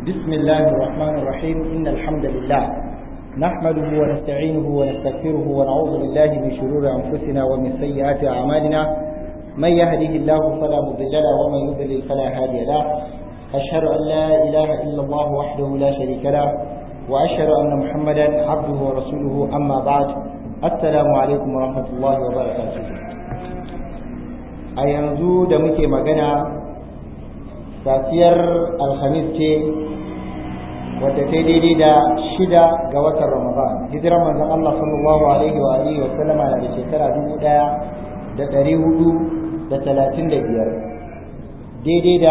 بسم الله الرحمن الرحيم إن الحمد لله نحمده ونستعينه ونستغفره ونعوذ بالله من شرور أنفسنا ومن سيئات أعمالنا من يهده الله فلا مضل له ومن يضلل فلا هادي له أشهد أن لا إله إلا الله وحده لا شريك له وأشهد أن محمدا عبده ورسوله أما بعد السلام عليكم ورحمة الله وبركاته a yanzu da muke magana safiyar alhamis ce wadda ta daidai da shida ga watan ramadan hijirar manzon Allah sallallahu alaihi wa alihi wa sallama na da shekara dubu ɗaya da ɗari hudu da talatin da biyar daidai da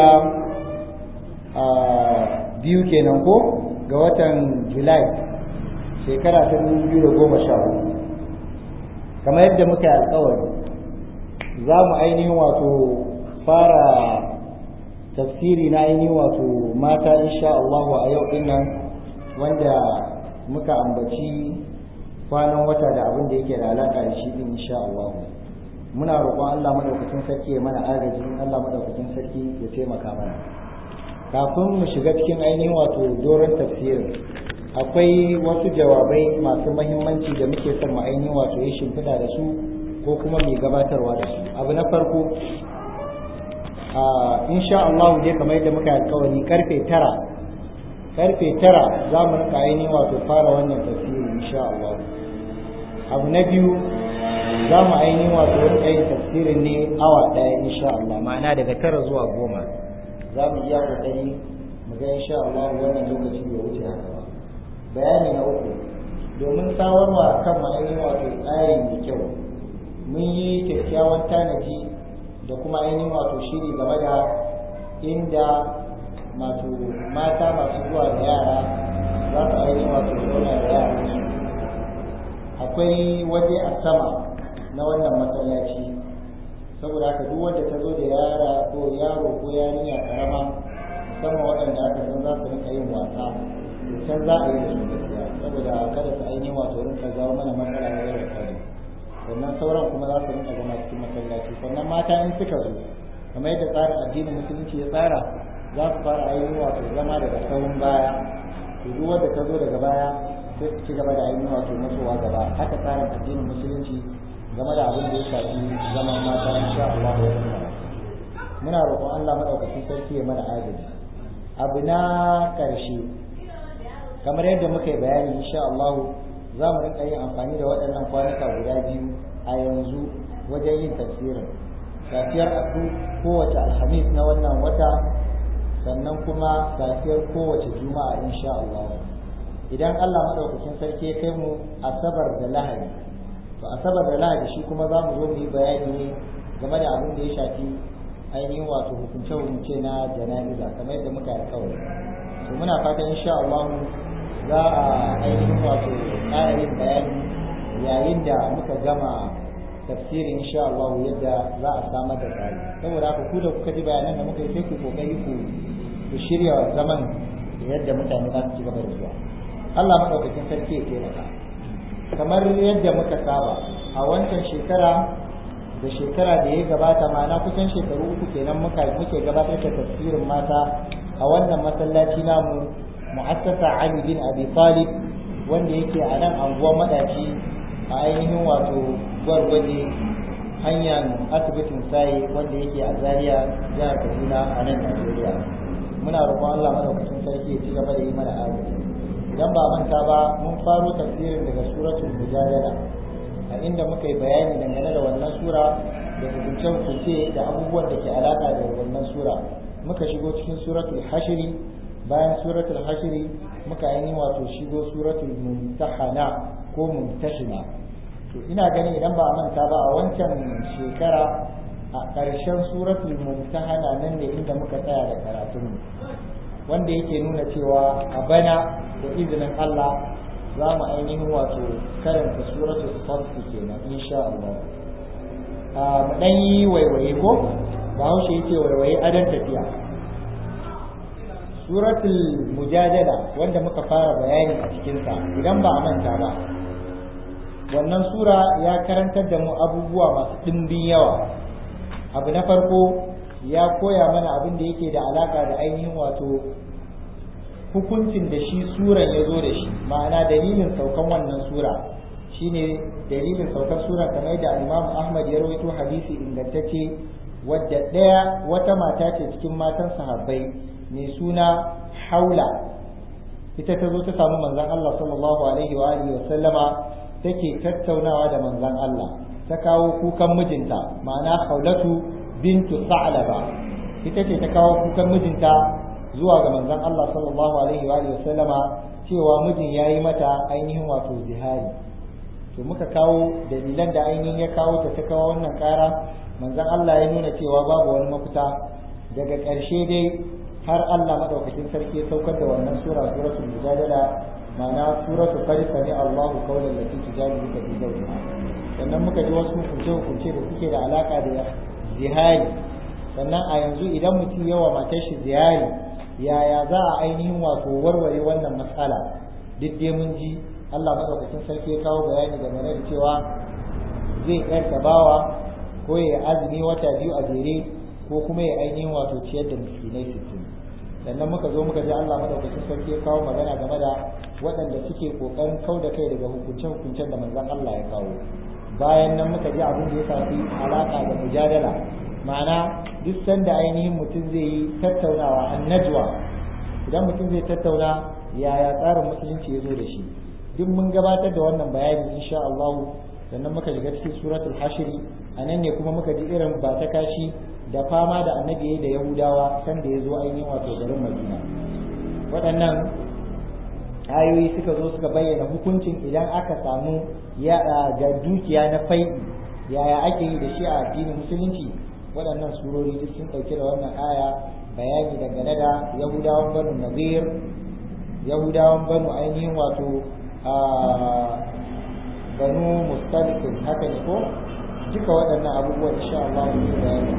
biyu kenan ko ga watan julai shekara ta dubu biyu da goma sha hudu kamar yadda muka yi alkawari za mu ainihin wato fara tafsiri na ainihin wato mata insha Allahu a yau din nan wanda muka ambaci kwanan wata da abin da yake da alaka da shi din insha Allah muna roƙon Allah madaukakin sarki ya mana agaji Allah madaukakin sarki ya taimaka mana kafin mu shiga cikin ainihin wato doron tafsirin akwai wasu jawabai masu mahimmanci da muke son mu ainihin wato ya shimfiɗa da su ko kuma mai gabatarwa da su abu na farko insha Allah dai kamar yadda muka alkawari karfe tara karfe tara za mu rika ainihin wato fara wannan tafsiri insha Allah abu na biyu za mu ainihin wato rika yin tafsirin ne awa ɗaya insha Allah ma'ana daga tara zuwa goma za mu iya kokari mu ga insha Allah wannan lokaci bai wuce haka ba bayani na uku domin samarwa kan ainihin wato tsari mai kyau mun yi kyakkyawan tanaji da kuma ainihin wato shiri game da inda masu mata masu zuwa da yara za su ainihin wato zauna da yara akwai waje a sama na wannan masallaci saboda haka duk wanda ta zo da yara ko yaro ko yarinya karama musamman waɗanda aka san za su rinka yin wasa to can za a yi da su gaskiya saboda kada su ainihin wato rinka jawo mana matsala na yau da sannan sauran kuma za su rinka zama cikin masallaci sannan mata in suka zo kamar yadda tsarin addinin musulunci ya tsara za su fara ainihin wato zama daga sahun baya to duk wanda ta zo daga baya sai su ci gaba da ainihin wato matsowa gaba haka tsarin addinin musulunci game da abin da ya shafi zaman mata insha Allah ya tsara muna roƙon Allah madaukakin sarki ya mana agaji abu na ƙarshe kamar yadda muka yi bayani insha Allah za mu rinka yin amfani da waɗannan kwanuka guda biyu a yanzu wajen yin tafsirin safiyar abu kowace alhamis na wannan wata sannan kuma safiyar kowace juma'a insha Allah idan Allah madaukakin sarki ya kai mu asabar da lahadi to asabar da lahadi shi kuma za mu zo mu yi bayani ne game da abin da ya shafi ainihin wato hukunce hukunce na jana'iza kamar yadda muka yi alkawari to muna fatan insha Allah za a ainihin wato ƙara yin bayani yayin da muka gama tafsirin insha Allah yadda za a samar da tsari saboda haka ku da kuka ji bayanan da muka yi sai ku kokari ku ku shirya zaman da yadda mutane za su ci gaba da zuwa Allah madaukakin sarki ya taimaka kamar yadda muka saba a wancan shekara da shekara da ya gabata ma'ana kusan shekaru uku kenan muka muke gabatar da tafsirin mata a wannan masallaci namu mu'assasa Ali bin Abi Talib wanda yake a nan anguwar madaci a ainihin wato gwargwaje hanyar asibitin sai wanda yake a Zaria jihar Kaduna a nan Najeriya muna roƙon Allah madaukakin sarki ya ci gaba da yi mana agaji idan ba manta ba mun faro tafsirin daga suratul mujadala a inda muka yi bayani dangane da wannan sura da hukunce-hukunce da abubuwan da ke alaƙa da wannan sura muka shigo cikin suratul hashiri bayan suratul hashiri muka yi wato shigo suratul mumtahana ko mumtahina to ina ganin idan ba manta ba a wancan shekara a ƙarshen suratul mumtahana nan ne inda muka tsaya da karatun wanda yake nuna cewa a bana da izinin Allah za mu ainihin wato karanta suratul fathi kenan insha Allah mu dan yi waiwaye ko bahaushe yake waiwaye adan tafiya suratul mujadala wanda muka fara bayani a cikinsa idan ba a manta ba wannan sura ya karantar da mu abubuwa masu ɗimbin yawa abu na farko ya koya mana abin da yake da alaka da ainihin wato hukuncin da shi suran ya zo da shi ma'ana dalilin saukan wannan sura shine dalilin saukan sura kamar da Imam Ahmad ya rawaito hadisi ingantacce wadda ɗaya wata mata ce cikin matan sahabbai mai suna haula ita ta zo ta samu manzon Allah sallallahu alaihi wa alihi wa sallama take tattaunawa da manzon Allah ta kawo kukan mijinta ma'ana haulatu bintu sa'laba ita ce ta kawo kukan mijinta zuwa ga manzon Allah sallallahu alaihi wa alihi wa sallama cewa mijin yayi mata ainihin wato zihari to muka kawo dalilan da ainihin ya kawo ta ta kawo wannan kara manzon Allah ya nuna cewa babu wani mafita daga ƙarshe dai har Allah madaukakin sarki ya saukar da wannan sura suratul mujadala ma'ana suratul qad sami Allahu qawlan lati tujadiluka fi zawjiha sannan muka ji wasu hukunce hukunce da suke da alaka da zihari sannan a yanzu idan mutum yawa matar shi zihari yaya za a ainihin wato warware wannan matsala duk dai mun ji Allah madaukakin sarki ya kawo bayani game da cewa zai yarka bawa ko ya azumi wata biyu a jere ko kuma ya ainihin wato ciyar da miskinai sittin sannan muka zo muka ji Allah madaukakin sarki ya kawo magana game da waɗanda suke kokarin kau da kai daga hukuncen hukuncen da manzon Allah ya kawo bayan nan muka ji abin da ya shafi alaka da mujadala ma'ana duk sanda ainihin mutum zai yi tattaunawa an najwa idan mutum zai tattauna yaya tsarin musulunci ya zo da shi duk mun gabatar da wannan bayani insha Allah sannan muka shiga cikin suratul hashiri a nan ne kuma muka ji irin ba ta kashi da fama da annabi da yahudawa san da ya zo ainihin wato garin madina waɗannan ayoyi suka zo suka bayyana hukuncin idan aka samu ga dukiya na fai'i yaya ake yi da shi a addinin musulunci waɗannan surori duk sun ɗauke da wannan aya bayani dangane da yahudawan banu nazir yahudawan banu ainihin wato banu mustalikin haka ne ko duka waɗannan abubuwan insha Allah mu yi bayani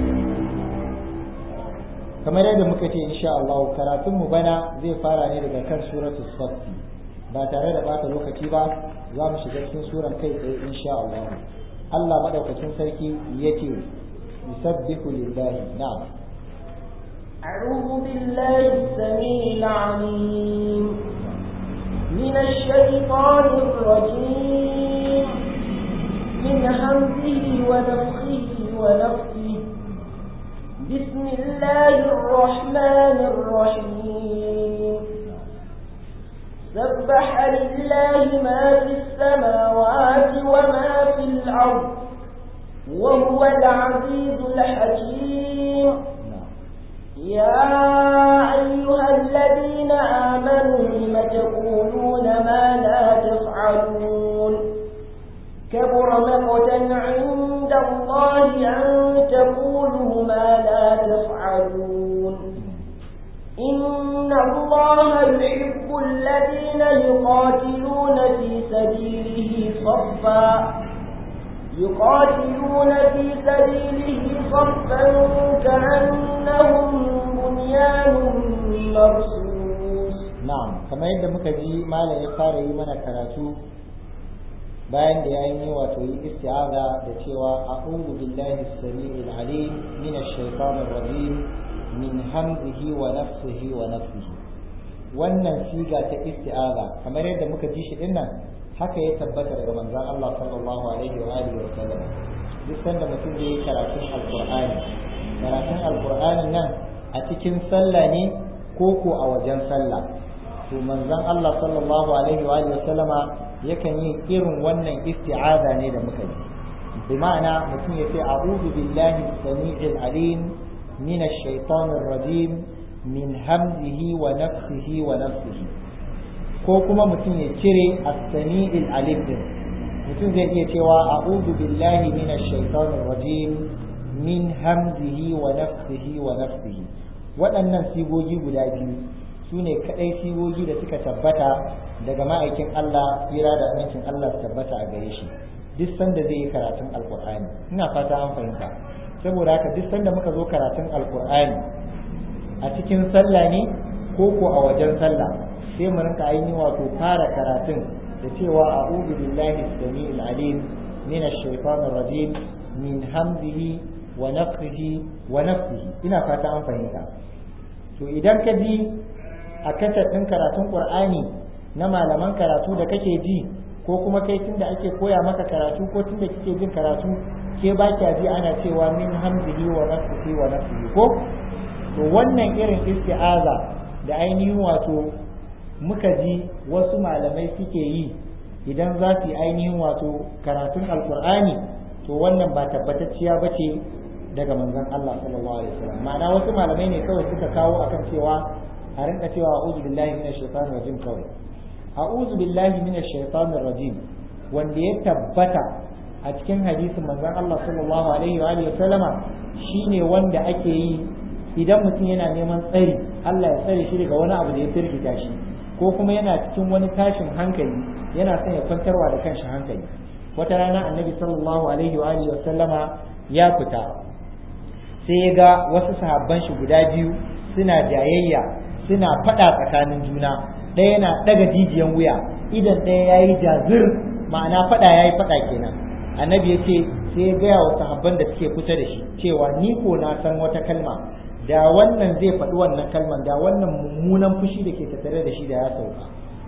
kamar yadda muka ce insha Allah karatun mu bana zai fara ne daga kan suratul saff ba tare da bata lokaci ba za mu shiga cikin suran kai tsaye insha Allah Allah madaukakin sarki yake yusabbihu lillahi na'am أعوذ بالله السميع العليم من الشيطان الرجيم من همزه ونفخه ونفخه بسم الله الرحمن الرحيم سبح لله ما في السماوات وما في الأرض وهو العزيز الحكيم يا أيها الذين آمنوا لم تقولون ما لا تفعلون كبر مقتا عند الله أن تقولوا ما لا تفعلون إن الله يحب الذين يقاتلون في سبيله صفا يقاتلون في سبيله صفا كأنهم بنيان مرصوص na'am kamar yadda muka ji malam ya fara yi mana karatu bayan da ya yi wato yi isti'aza da cewa a'udhu billahi as-sami'il alim min ash-shaytanir rajim min hamzihi wa nafsihi wa nafsihi wannan siga ta isti'aza kamar yadda muka ji shi dinnan haka ya tabbata daga manzon Allah sallallahu alaihi wa alihi wa sallam duk sanda mutum zai yi karatun alqur'ani karatun alqur'anin nan a cikin sallah ne ko ko a wajen sallah to manzon Allah sallallahu alaihi wa alihi wasallama yakan yi irin wannan isti'aza ne da muka yi bi ma'ana mutum ya ce a'udhu billahi samii'il alim min ash-shaytanir rajim min hamzihi wa nafsihi wa nafsihi ko kuma mutum ya cire as-sami'il alim din mutum zai iya cewa a'udhu billahi min ash-shaytanir rajim min hamzihi wa nafsihi wa nafsihi waɗannan sigogi guda biyu su ne kaɗai sigogi da suka tabbata daga ma'aikin Allah tsira da amincin Allah su tabbata a gare shi duk sanda zai yi karatun alkur'ani ina fata an fahimta saboda haka duk sanda muka zo karatun alkur'ani a cikin sallah ne ko ko a wajen sallah sai mu rinka ainihin wato fara karatun da cewa a'udhu billahi samiil alim min ash-shaytanir rajim min hamzihi wa nafthihi wa nafsihi ina fata an fahimta to idan ka ji a kasar ɗin karatun qur'ani na malaman karatu da kake ji ko kuma kai tunda ake koya maka karatu ko tunda kike jin karatu ke ba kya ji ana cewa min hamzihi wa nafsihi wa nafsihi ko to wannan irin isti'aza da ainihin wato muka ji wasu malamai suke yi idan za su yi ainihin wato karatun alkur'ani to wannan ba tabbatacciya ba ce daga manzon Allah sallallahu alaihi wasallam ma'ana wasu malamai ne kawai suka kawo akan cewa a rinka cewa a'udhu billahi minash shaitanir rajim kawai a'udhu billahi minash shaitanir rajim wanda ya tabbata a cikin hadisin manzon Allah sallallahu alaihi wa alihi wasallama shine wanda ake yi idan mutum yana neman tsari Allah ya tsare shi daga wani abu da ya firgita shi ko kuma yana cikin wani tashin hankali yana son ya kwantarwa da kanshi hankali wata rana annabi sallallahu alaihi wa alihi wasallama ya fita sai ya ga wasu sahabban shi guda biyu suna jayayya suna faɗa tsakanin juna ɗaya yana ɗaga jijiyan wuya idan ɗaya ya yi jazir ma'ana faɗa ya yi faɗa kenan annabi ya ce sai ya gaya wa sahabban da suke kusa da shi cewa ni ko na san wata kalma da wannan zai faɗi wannan kalman da wannan mummunan fushi da ke tattare da shi da ya sauka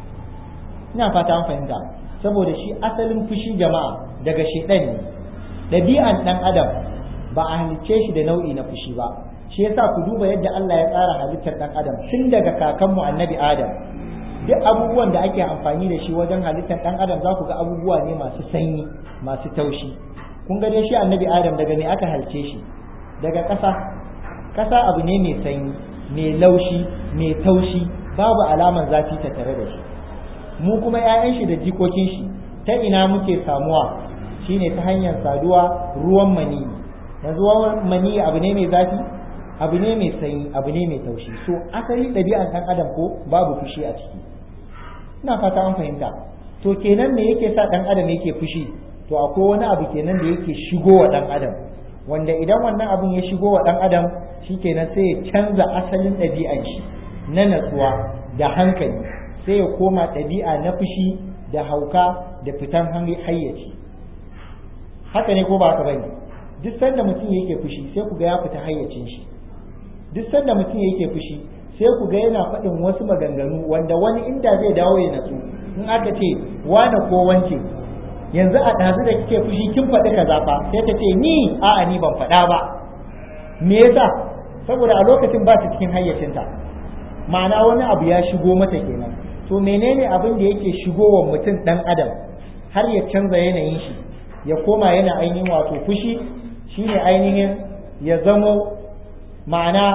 ina fata an fahimta saboda shi asalin fushi jama'a daga shedan ne ɗabi'an ɗan adam ba a halicce shi da nau'i na fushi ba shi yasa ku duba yadda Allah ya tsara halittar ɗan adam tun daga kakanmu annabi adam duk abubuwan da ake amfani da shi wajen halittar ɗan adam za ku ga abubuwa ne masu sanyi masu taushi kun ga dai shi annabi adam daga me aka halce shi daga ƙasa ƙasa abu ne mai sanyi mai laushi mai taushi babu alaman zafi ta tare da shi mu kuma 'ya'yan shi da jikokin shi ta ina muke samuwa shine ta hanyar saduwa ruwan mani yanzu ruwan mani abu ne mai zafi abu ne mai sanyi abu ne mai taushi so asali ɗabi'an ɗan adam ko babu fushi a ciki ina fata an fahimta to kenan me yake sa ɗan adam yake fushi to akwai wani abu kenan da yake shigo wa ɗan adam wanda idan wannan abun ya shigo wa ɗan adam shikenan sai ya canza asalin ɗabi'an shi na natsuwa da hankali sai ya koma ɗabi'a na fushi da hauka da fitan hayyaci haka ne ko ba haka bane duk sanda mutum yake fushi sai ku ga ya fita hayyacin shi duk sanda mutum yake fushi sai ku ga yana faɗin wasu maganganu wanda wani inda zai dawo ya natsu in aka ce wane ko wance yanzu a ɗazu da kike fushi kin faɗi kaza fa sai ta ce ni a'a ni ban faɗa ba me yasa saboda a lokacin ba ta cikin hayyacinta ma'ana wani abu ya shigo mata kenan to menene abin da yake shigo wa mutum ɗan adam har ya canza yanayin shi ya koma yana ainihin wato fushi shine ainihin ya zamo ma'ana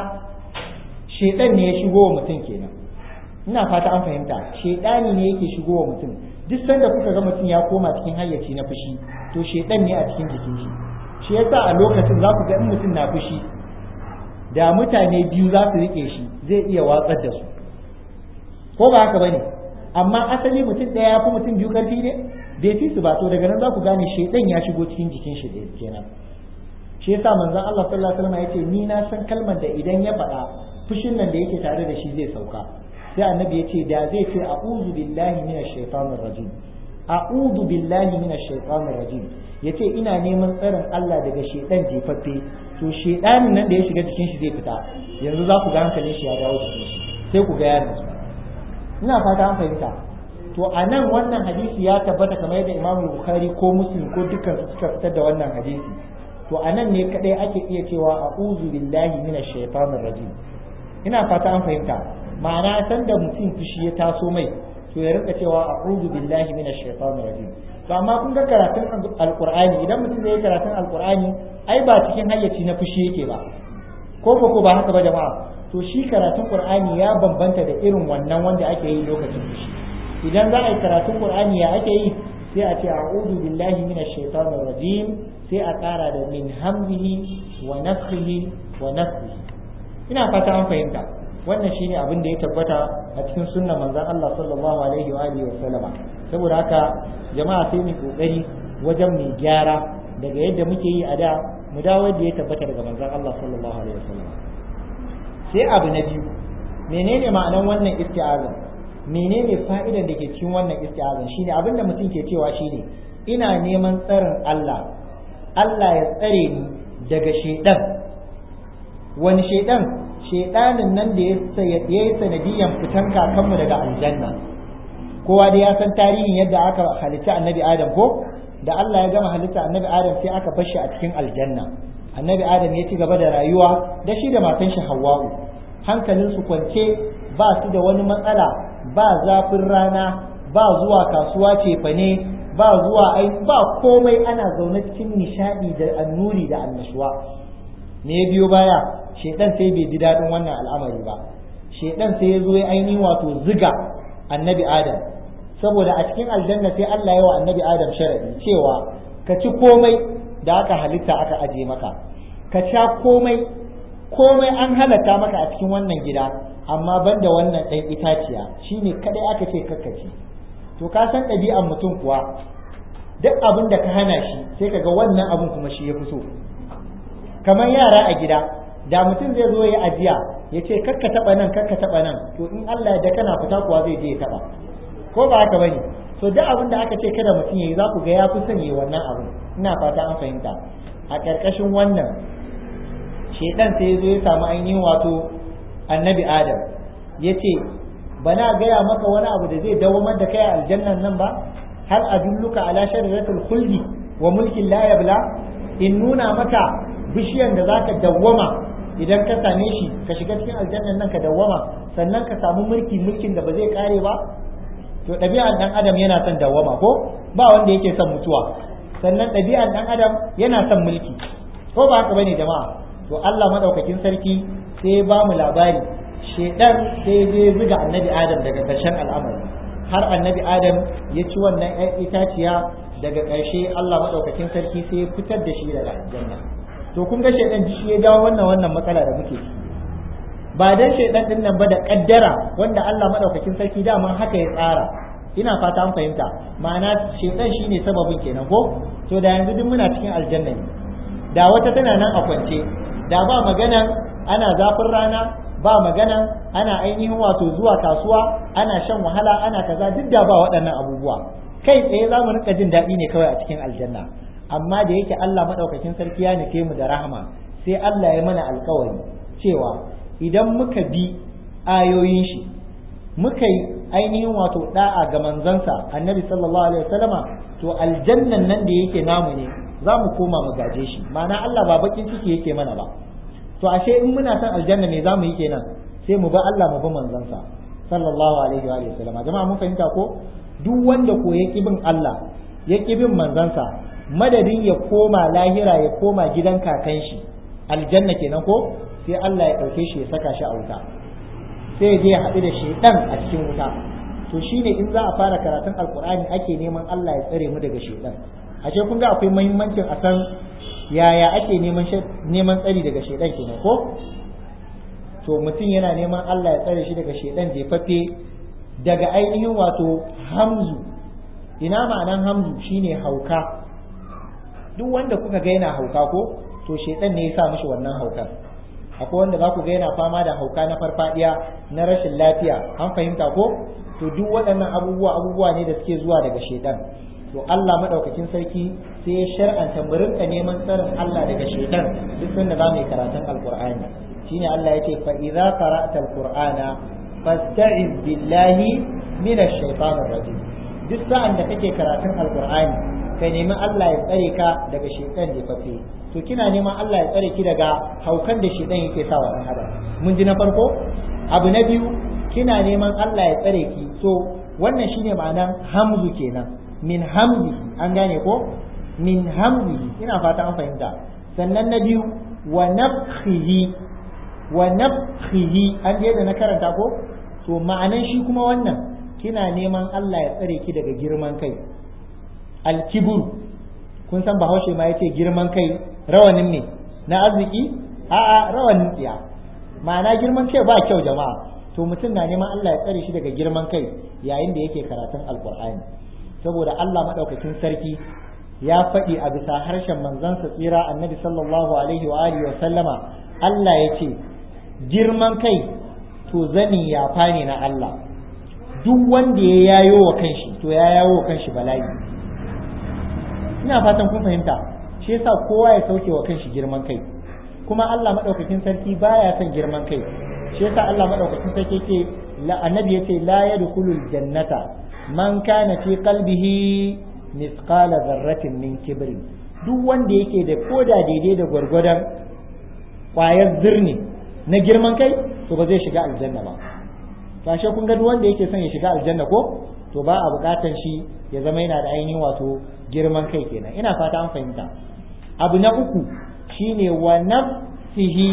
shedan ne ya shigo wa mutum kenan ina fata an fahimta shedani ne yake shigo wa mutum duk sanda kuka ga mutum ya koma cikin hayyaci na fushi to shedan ne a cikin jikin shi shi yasa a lokacin za ku ga in mutum na fushi da mutane biyu za su rike shi zai iya watsar da su ko ba haka bane amma asali mutum ɗaya ya fi mutum biyu karfi ne bai fi su ba to daga nan za ku gane shedan ya shigo cikin jikin shi da kenan shi yasa manzon Allah sallallahu alaihi wasallam yace ni na san kalmar da idan ya faɗa fushin nan da yake tare da shi zai sauka sai annabi ya ce da zai ce a'udhu billahi minash shaitanir rajim a'udhu billahi minash shaitanir rajim yace ina neman tsarin Allah daga shedan jefaffe to shedanin nan da ya shiga jikin shi zai fita yanzu za ku ga hankalin shi ya dawo jikin shi sai ku ga yaron ina fata an fahimta to a nan wannan hadisi ya tabbata kamar yadda Imam Bukhari ko Muslim ko dukkan su suka fitar da wannan hadisi to a nan ne kadai ake iya cewa a'udhu billahi minash shaitanir rajim ina fata an fahimta ma'ana san da mutum fushi ya taso mai to ya rinka cewa a'udhu billahi minash shaitanir rajim to amma kun ga karatun alqur'ani idan mutum ya yi karatun alqur'ani ai ba cikin hayyaci na fushi yake ba ko ba ko ba haka ba jama'a to shi karatun qur'ani ya bambanta da irin wannan wanda ake yi lokacin fushi idan za a yi karatun qur'ani ya ake yi sai a ce a'udhu billahi minash shaitanir rajim sai a ƙara da min hamdihi wa nafthihi wa nafsihi ina fata an fahimta wannan shine abin da ya tabbata a cikin sunnan manzon Allah sallallahu alaihi wa alihi wa sallama saboda haka jama'a sai mu kokari wajen mu gyara daga yadda muke yi a da mu dawo yadda ya tabbata daga manzon Allah sallallahu alaihi wa sallama sai abu na biyu menene ma'anan wannan isti'azan menene fa'idan da ke cikin wannan isti'azan shine abin da mutum ke cewa shine ina neman tsarin Allah Allah ya tsare ni daga shaidan wani shaidan shedanin nan da ya yi sanadiyan fitan kakanmu daga aljanna kowa dai ya san tarihin yadda aka halitta annabi adam ko da Allah ya gama halitta annabi adam sai aka bar shi a cikin aljanna annabi adam ya ci gaba da rayuwa da shi da matan shi hawwa'u hankalin su kwance ba su da wani matsala ba zafin rana ba zuwa kasuwa cefane ba zuwa ai ba komai ana zaune cikin nishadi da annuri da annashuwa me ya biyo baya shedan sai bai ji daɗin wannan al'amari ba shedan sai ya zo ya ainihin wato ziga annabi adam saboda a cikin aljanna sai Allah ya wa annabi adam sharadi cewa ka ci komai da aka halitta aka aje maka ka sha komai komai an halatta maka a cikin wannan gida amma banda wannan ɗan itaciya shine kadai aka ce kakkaci to ka san ɗabi'an mutum kuwa duk abin da ka hana shi sai kaga wannan abin kuma shi ya fi so kamar yara a gida da mutum zai zo ya ajiya ya ce kakka taɓa nan kakka taɓa nan to in Allah ya da kana fita kuwa zai je ya taɓa ko ba haka bane so duk abin da aka ce kada mutum yayi za ku ga ya fi son yi wannan abin ina fata an fahimta a ƙarƙashin wannan shedan sai ya zo ya samu ainihin wato annabi adam ya ce bana gaya maka wani abu da zai dawamar da kai a aljannan nan ba hal adulluka ala shajaratul khuldi wa mulkin la yabla in nuna maka bishiyan da zaka dawwama idan ka same shi ka shiga cikin aljannan nan ka dawwama sannan ka samu mulki mulkin da ba zai kare ba to ɗabi'an ɗan adam yana son dawwama ko ba wanda yake son mutuwa sannan ɗabi'an ɗan adam yana son mulki ko ba haka bane jama'a to Allah madaukakin sarki sai ya ba mu labari shedan sai ya zuga annabi adam daga ƙarshen al'amari har annabi adam ya ci wannan ƴan itaciya daga ƙarshe Allah madaukakin sarki sai ya fitar da shi daga aljanna to kun ga shedan shi ya jawo wannan wannan matsala da muke ciki ba dan shedan din nan ba da kaddara wanda Allah madaukakin sarki daman haka ya tsara ina fata an fahimta ma'ana shedan shine sababin kenan ko to da yanzu duk muna cikin aljanna ne da wata tana nan a kwance da ba maganan ana zafin rana ba maganan ana ainihin wato zuwa kasuwa ana shan wahala ana kaza duk da ba waɗannan abubuwa kai tsaye za mu rika jin daɗi ne kawai a cikin aljanna amma da yake Allah madaukakin sarki ya nufe mu da rahama sai Allah ya mana alkawari cewa idan muka bi ayoyin shi muka yi ainihin wato da'a ga manzansa annabi sallallahu alaihi wasallama to aljannan nan da yake namu ne za mu koma mu gaje shi ma'ana Allah ba bakin ciki yake mana ba to ashe in muna son aljanna me za mu yi kenan sai mu ba Allah mu bi manzansa sallallahu alaihi wa sallama jama'a mun fahimta ko duk wanda ko ya bin Allah ya bin manzansa madadin ya koma lahira ya koma gidan kakan shi aljanna kenan ko sai Allah ya ɗauke shi ya saka shi a wuta sai je ya haɗu da shaidan a cikin wuta to shine in za a fara karatun alkur'ani ake neman Allah ya tsare mu daga shaidan ashe kun ga akwai muhimmancin a san yaya ake neman neman tsari daga shaidan kenan ko to mutum yana neman Allah ya tsare shi daga shaidan jefaffe daga ainihin wato hamzu ina ma'anan hamzu shine hauka duk wanda kuka ga yana hauka ko to shaidan ne ya sa mishi wannan haukan akwai wanda za ku ga yana fama da hauka na farfadiya na rashin lafiya an fahimta ko to duk waɗannan abubuwa abubuwa ne da suke zuwa daga shaidan to Allah madaukakin sarki sai ya shar'anta mu rinka neman tsarin Allah daga shaidan duk sanda za mu yi karatun alqur'ani shine Allah yake fa idza qara'ta alqur'ana fasta'iz billahi minash shaitanir rajim duk sa'an da kake karatun alqur'ani ka nemi Allah ya tsare ka daga shaitan da fafe to kina neman Allah ya tsare ki daga haukan da shedan yake sa wa dan adam mun ji na farko abu na biyu kina neman Allah ya tsare ki so wannan shine ma'anan hamzu kenan min hamzi an gane ko min hamzi ina fata an fahimta sannan na biyu wa nafkhihi wa nafkhihi an je da na karanta ko to ma'anan shi kuma wannan kina neman Allah ya tsare ki daga girman kai alkibur kun san bahaushe ma yace girman kai rawanin ne na arziki a'a rawanin tsiya ma'ana girman kai ba kyau jama'a to mutum na neman Allah ya tsare shi daga girman kai yayin da yake karatun alkur'ani saboda Allah madaukakin sarki ya faɗi a bisa harshen manzansa tsira annabi sallallahu alaihi wa alihi wa sallama Allah ya ce girman kai to zani ya ne na Allah duk wanda ya yayo wa kanshi to ya yayo wa kanshi bala'i ina fatan kun fahimta shi yasa kowa ya sauke wa kanshi girman kai kuma Allah madaukakin sarki baya son girman kai shi yasa Allah madaukakin sarki yake la annabi yace la yadkhulul jannata man kana fi qalbihi mithqala dharratin min kibri duk wanda yake da koda daidai da gwargwadon kwayar zirni na girman kai to ba zai shiga aljanna ba kashe kun ga duk wanda yake son ya shiga aljanna ko to ba a bukatan shi ya zama yana da ainihin wato girman kai kenan ina fata an fahimta abu na uku shine wa nafsihi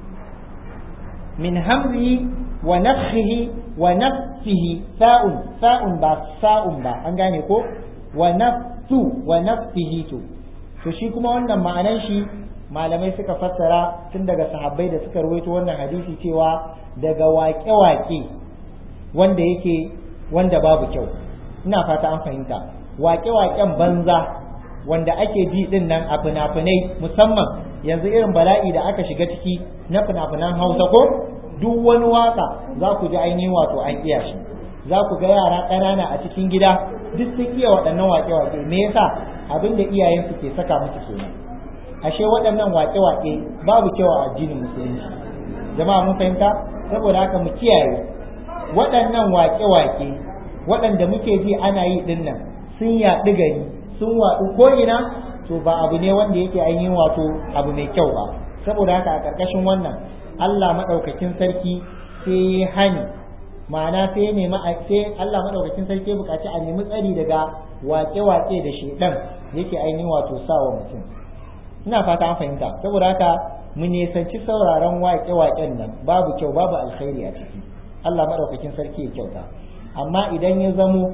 min hamzihi wa nafsihi wa nafsihi sa'un sa'un ba sa'un ba an gane ko wa nafsu wa nafsihi to to shi kuma wannan ma'anan shi malamai suka fassara tun daga sahabbai da suka rawaito wannan hadisi cewa daga waƙe-waƙe wanda yake wanda babu kyau ina fata an fahimta waƙe-waƙen banza wanda ake ji din nan a fina-finai musamman yanzu irin bala'i da aka shiga ciki na fina-finan hausa ko duk wani waka za ku ji ainihin wato an iya shi za ku ga yara ƙanana a cikin gida duk sun iya waɗannan waƙe-waƙe me yasa abin da iyayensu ke saka musu kenan ashe waɗannan waƙe-waƙe babu kyau a addinin musulunci jama'a mun fahimta saboda haka mu kiyaye waɗannan waƙe-waƙe waɗanda muke ji ana yi ɗin nan sun yaɗu gari sun waɗu ko'ina to ba abu ne wanda yake ainihin wato abu mai kyau ba saboda haka a ƙarƙashin wannan Allah maɗaukakin sarki sai ya hani ma'ana sai nemi sai Allah maɗaukakin sarki ya buƙaci a nemi tsari daga waƙe-waƙe da shedan yake ainihin wato sawa mutum ina fata an fahimta saboda haka mu nisanci sauraron waƙe-waƙen nan babu kyau babu alkhairi a ciki Allah maɗaukakin sarki ya kyauta amma idan ya zamo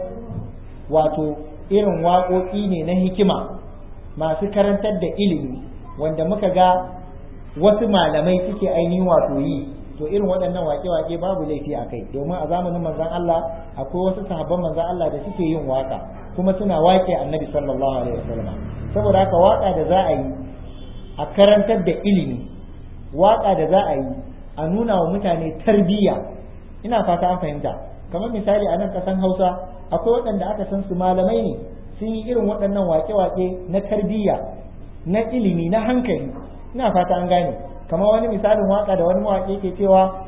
wato irin waƙoƙi ne na hikima masu karantar da ilimi wanda muka ga wasu malamai suke ainihin wato yi to irin waɗannan waƙe-waƙe babu laifi a kai domin a zamanin manzon Allah akwai wasu sahabban manzon Allah da suke yin waƙa kuma suna waƙe annabi sallallahu alaihi wasallam saboda haka waƙa da za a yi a karantar da ilimi waƙa da za a yi a nuna wa mutane tarbiyya ina fata an fahimta kamar misali a nan kasan hausa akwai waɗanda aka san su malamai ne sun yi irin waɗannan wake-wake na tarbiyya na ilimi na hankali ina fata an gane kamar wani misalin waka da wani mawaƙi ke cewa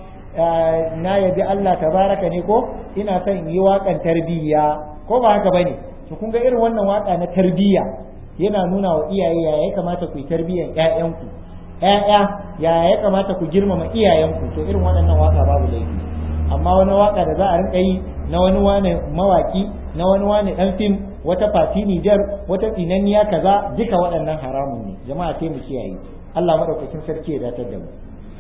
na yabi Allah tabaraka ne ko ina son yi waƙan tarbiyya ko ba haka bane to kun ga irin wannan waka na tarbiyya yana nuna wa iyaye ya ya kamata ku yi tarbiyyan ƴaƴanku ƴaƴa ya ya kamata ku girmama iyayenku to irin waɗannan waka babu laifi amma wani waka da za a rinka yi na wani wane mawaki na wani wane dan fim wata fati Nijar wata tsinanniya kaza duka waɗannan haramun ne jama'a sai mu kiyaye Allah madaukakin sarki ya datar da mu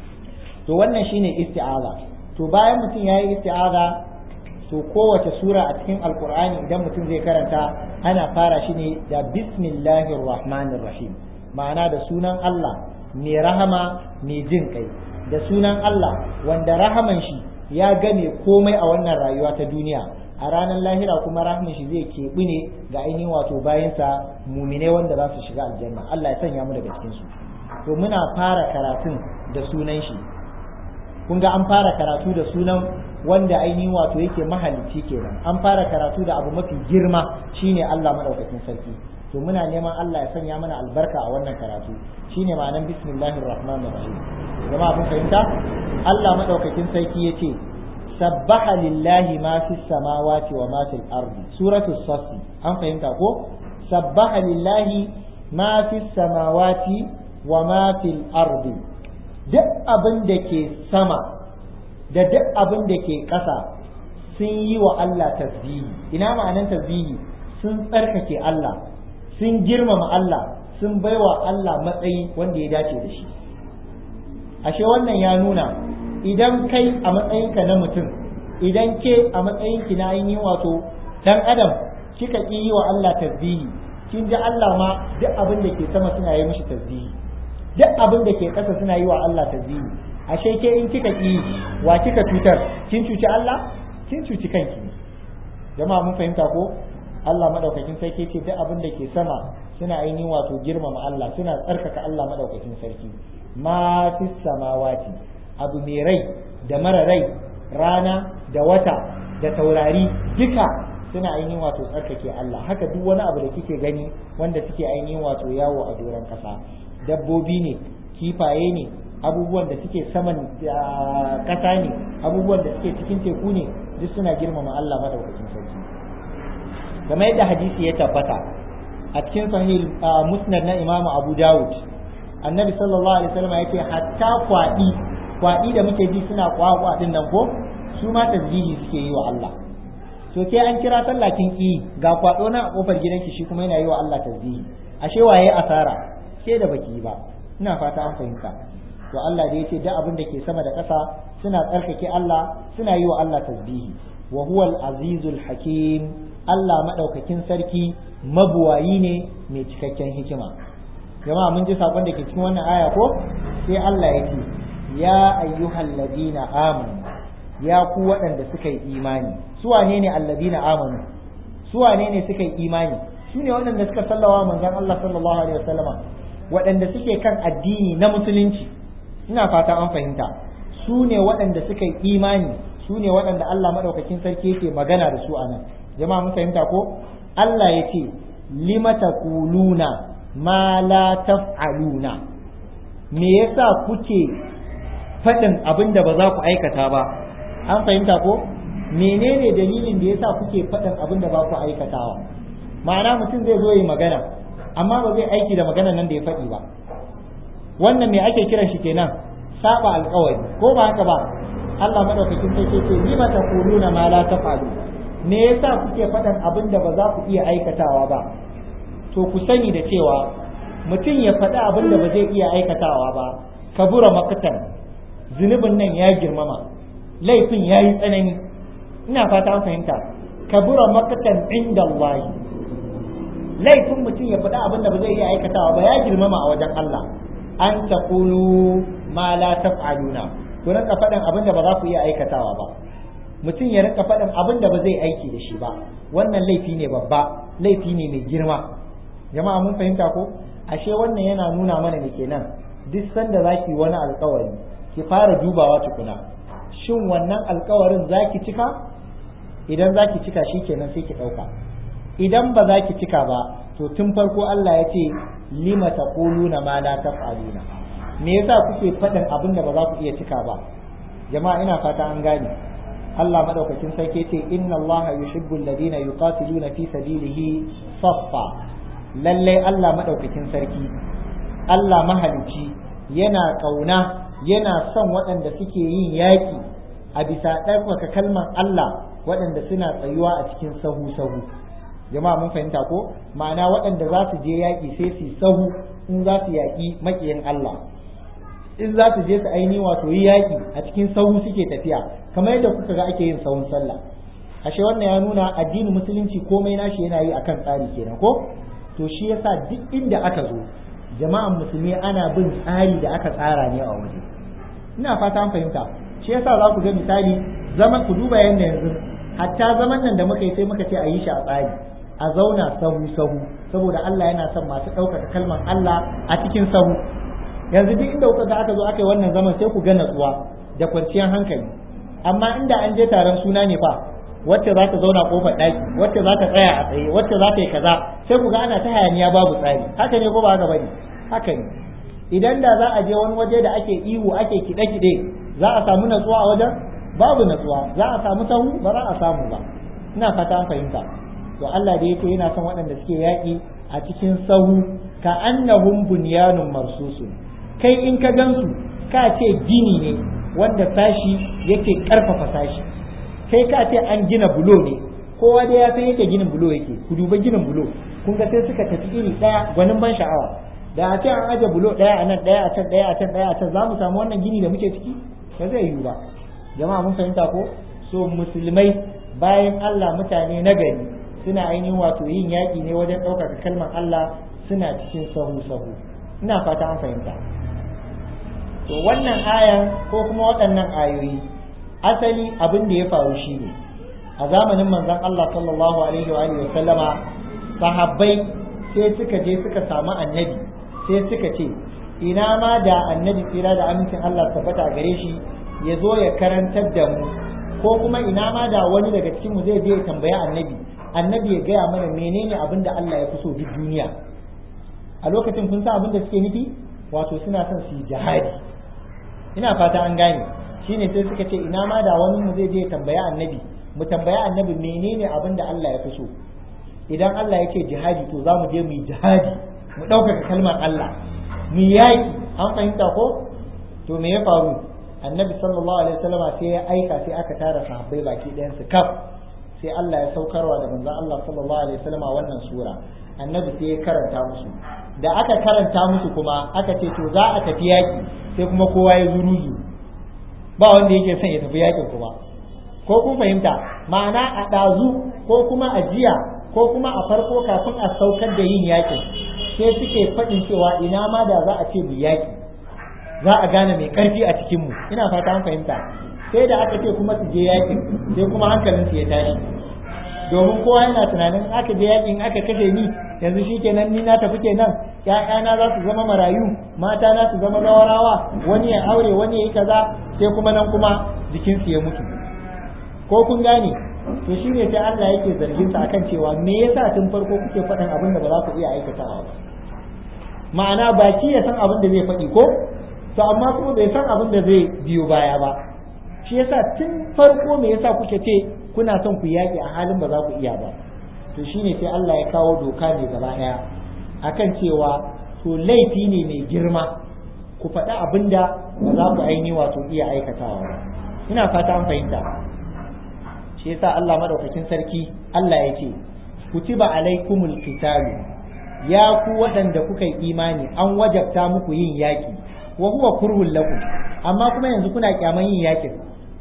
to wannan shine isti'aza to bayan mutum yayi isti'aza to kowace sura a cikin alkur'ani idan mutum zai karanta ana fara shi ne da bismillahir rahmanir rahim ma'ana da sunan Allah mai rahama mai jin kai da sunan Allah wanda rahaman shi ya game komai a wannan rayuwa ta duniya a ranar lahira kuma rahman shi zai keɓi ne ga ainihin wato bayansa mumine wanda za su shiga aljanna Allah ya sanya mu daga cikin su to muna fara karatun da sunan shi kun ga an fara karatu da sunan wanda ainihin wato yake mahalicci kenan an fara karatu da abu mafi girma shine Allah madaukakin sarki to muna neman Allah ya sanya mana albarka a wannan karatu shine ma'anar bismillahir rahmanir rahim jama'a mun fahimta Allah madaukakin sarki yace sabbaha lillahi ma fis samawati wa ma fil ardi suratul saff an fahimta ko sabbaha lillahi ma fis samawati wa ma fil ardi duk abin da ke sama da duk abin da ke ƙasa sun yi wa Allah tasbihi ina ma'anan tasbihi sun tsarkake Allah sun girmama Allah sun baiwa Allah matsayi wanda ya dace da shi ashe wannan ya nuna idan kai a matsayinka na mutum idan ke a matsayinki na ainihin wato dan adam kika ƙi yi wa Allah tasbihi kin ji Allah ma duk abin da ke sama suna yi mishi tasbihi duk abin da ke ƙasa suna yi wa Allah tasbihi ashe ke in kika ƙi wa kika cutar kin cuci Allah kin cuci kanki jama'a mun fahimta ko Allah madaukakin sarki ce duk abin da ke sama suna ainihin wato girmama Allah suna tsarkaka Allah madaukakin sarki ma fi samawati abu mai rai da mara rai rana da wata da taurari duka suna ainihin wato tsarkake Allah haka duk wani abu da kike gani wanda suke ainihin wato yawo a doron kasa dabbobi ne kifaye ne abubuwan da suke saman ƙasa ne abubuwan da suke cikin teku ne duk suna girmama Allah madaukakin sarki kamar yadda hadisi ya tabbata a cikin sahih musnad na imamu abu dawud annabi sallallahu alaihi wasallam yake hatta kwadi kwadi da muke ji suna kwakwa din nan ko su ma tasbihi suke yi wa Allah to ke an kira sallah kin ki ga kwado na a kofar gidanki shi kuma yana yi wa Allah tasbihi ashe waye asara ke da baki ba ina fata an fahimta to Allah da yace duk abin da ke sama da ƙasa suna tsarkake Allah suna yi wa Allah tasbihi wa huwal azizul hakim Allah madaukakin sarki mabuwayi ne mai cikakken hikima jama'a mun ji sakon da ke cikin wannan aya ko sai Allah ya ce ya ayyuhal ladina amanu ya ku waɗanda suka yi imani su wane ne alladina amanu su wane ne suka yi imani su ne waɗanda suka sallawa manzon Allah sallallahu alaihi wasallama waɗanda suke kan addini na musulunci ina fata an fahimta su ne waɗanda suka yi imani su ne waɗanda Allah maɗaukakin sarki yake magana da su a nan jama'a mun fahimta ko Allah ya ce lima taquluna ma la taf'aluna me yasa kuke faɗin abin da ba za ku aikata ba an fahimta ko menene dalilin da yasa kuke faɗin abin da ba ku aikatawa ma'ana mutum zai zo yi magana amma ba zai aiki da magana nan da ya faɗi ba wannan me ake kiran shi kenan saba alƙawari ko ba haka ba Allah madaukakin sarki ce lima taquluna ma la taf'alu me yasa kuke faɗan abin da ba za ku iya aikatawa ba to ku sani da cewa mutum ya faɗi abin da ba zai iya aikatawa ba kabura makatan zunubin nan ya girmama laifin ya yi tsanani ina fata an fahimta kabura makatan inda Allah laifin mutum ya faɗi abin da ba zai iya aikatawa ba ya girmama a wajen Allah an taqulu ma la taf'aluna ku rinka faɗin abin da ba za ku iya aikatawa ba mutum ya rinka faɗin abin da ba zai aiki da shi ba wannan laifi ne babba laifi ne mai girma jama'a mun fahimta ko ashe wannan yana nuna mana ne kenan duk sanda zaki wani alkawari ki fara dubawa tukuna shin wannan alkawarin zaki cika idan zaki cika shi kenan sai ki ɗauka idan ba za ki cika ba to tun farko Allah ya ce lima taquluna ma la taf'aluna me yasa kuke faɗin abin da ba za ku iya cika ba jama'a ina fata an gane Allah madaukakin sarki ce inna Allah yuhibbu alladhina yuqatiluna fi sabilihi saffa lalle Allah madaukakin sarki Allah mahalici yana kauna yana son waɗanda suke yin yaƙi a bisa ɗaukaka kalmar Allah waɗanda suna tsayuwa a cikin sahu sahu jama'a mun fahimta ko ma'ana waɗanda za su je yaƙi sai su sahu in za su yaƙi maƙiyin Allah in za su je su aini wato yi yaƙi a cikin sahu suke tafiya kamar yadda kuka ga ake yin sahun sallah ashe wannan ya nuna addinin musulunci komai nashi yana yi akan tsari kenan ko to shi yasa duk inda aka zo jama'an musulmi ana bin tsari da aka tsara ne a waje ina fata an fahimta shi yasa za ku ga misali zaman ku duba yanda yanzu hatta zaman nan da muka yi sai muka ce a yi shi a tsari a zauna sahu sahu saboda Allah yana son masu ɗaukaka kalmar Allah a cikin sahu yanzu duk inda kuka ga aka zo aka yi wannan zaman sai ku ga natsuwa da kwanciyar hankali amma inda an je taron suna ne fa wacce za ta zauna kofar ɗaki wacce za ta tsaya a tsaye wacce za ta yi kaza sai ku ga ana ta hayaniya babu tsari haka ne ko ba haka bane haka ne idan da za a je wani waje da ake ihu ake kiɗe-kiɗe za a samu natsuwa a wajen babu natsuwa za a samu sahu ba za a samu ba ina fata an fahimta to Allah da yake yana son waɗanda suke yaƙi a cikin sahu ka annahum bunyanun marsusun kai in ka gansu ka ce gini ne wanda sashi yake ƙarfafa sashi kai ka ce an gina bulo ne kowa dai ya san yake ginin bulo yake ku duba ginin bulo kun ga sai suka tafi iri ɗaya gwanin ban sha'awa da a ce an aje bulo ɗaya a nan ɗaya a can ɗaya a can ɗaya a can za mu samu wannan gini da muke ciki ba zai yiwu ba jama'a mun fahimta ko so musulmai bayan Allah mutane na gari suna ainihin wato yin yaƙi ne wajen ɗaukaka kalmar Allah suna cikin sahu sahu ina fata an fahimta to wannan ayan ko kuma waɗannan ayoyi asali abin da ya faru shi ne a zamanin manzon Allah sallallahu alaihi wa alihi wa sallama sahabbai sai suka je suka samu annabi sai suka ce ina ma da annabi tsira da amincin Allah tabbata gare shi ya zo ya karantar da mu ko kuma ina ma da wani daga cikin mu zai je ya tambaya annabi annabi ya gaya mana menene abin da Allah ya fi so duk duniya a lokacin kun san abin da suke nufi wato suna son su yi jihadi ina fata an gane shine sai suka ce ina ma da wani mu zai je tambaya annabi mu tambaya annabi menene abin da Allah ya fi so idan Allah yake jihadi to za mu je mu yi jihadi mu ɗaukaka kalmar Allah mu yaƙi an fahimta ko to me ya faru annabi sallallahu alaihi wasallama sai ya aika sai aka tara sahabbai baki ɗayan su kaf sai Allah ya saukarwa da manzon Allah sallallahu alaihi wasallama wannan sura annabi sai ya karanta musu da aka karanta musu kuma aka ce to za a tafi yaƙi sai kuma kowa ya zuruzu ba wanda yake son ya tafi yaƙin kuma ko kun fahimta ma'ana a ɗazu ko kuma a jiya ko kuma a farko kafin a saukar da yin yaƙin sai suke faɗin cewa ina ma da za a ce mu yaƙi za a gane mai ƙarfi a cikinmu ina fata an fahimta sai da aka ce kuma su je yaƙin sai kuma hankalinsu ya tashi domin kowa yana tunanin aka je yaƙin aka kashe ni yanzu shi kenan ni na tafi kenan ƴaƴana za su zama marayu mata na su zama zawarawa wani ya aure wani ya yi kaza sai kuma nan kuma jikinsu ya mutu ko kun gane to shi ne sai Allah yake zargin sa akan cewa me yasa tun farko kuke faɗin abin da ba za ku iya aikatawa ba ma'ana baki ya san abin da zai faɗi ko to amma kuma bai san abin da zai biyo baya ba shi yasa tun farko me yasa kuke ce kuna son ku yaƙi a halin ba za ku iya ba to shine sai Allah ya kawo doka ne gaba ɗaya akan cewa to laifi ne mai girma ku faɗi abin da ba za ku aini wato iya aikatawa ba ina fata an fahimta shi yasa Allah madaukakin sarki Allah ya ce kutiba alaikumul qitalu ya ku waɗanda kuka yi imani an wajabta muku yin yaƙi wa huwa kurhul lakum amma kuma yanzu kuna kyaman yin yaƙin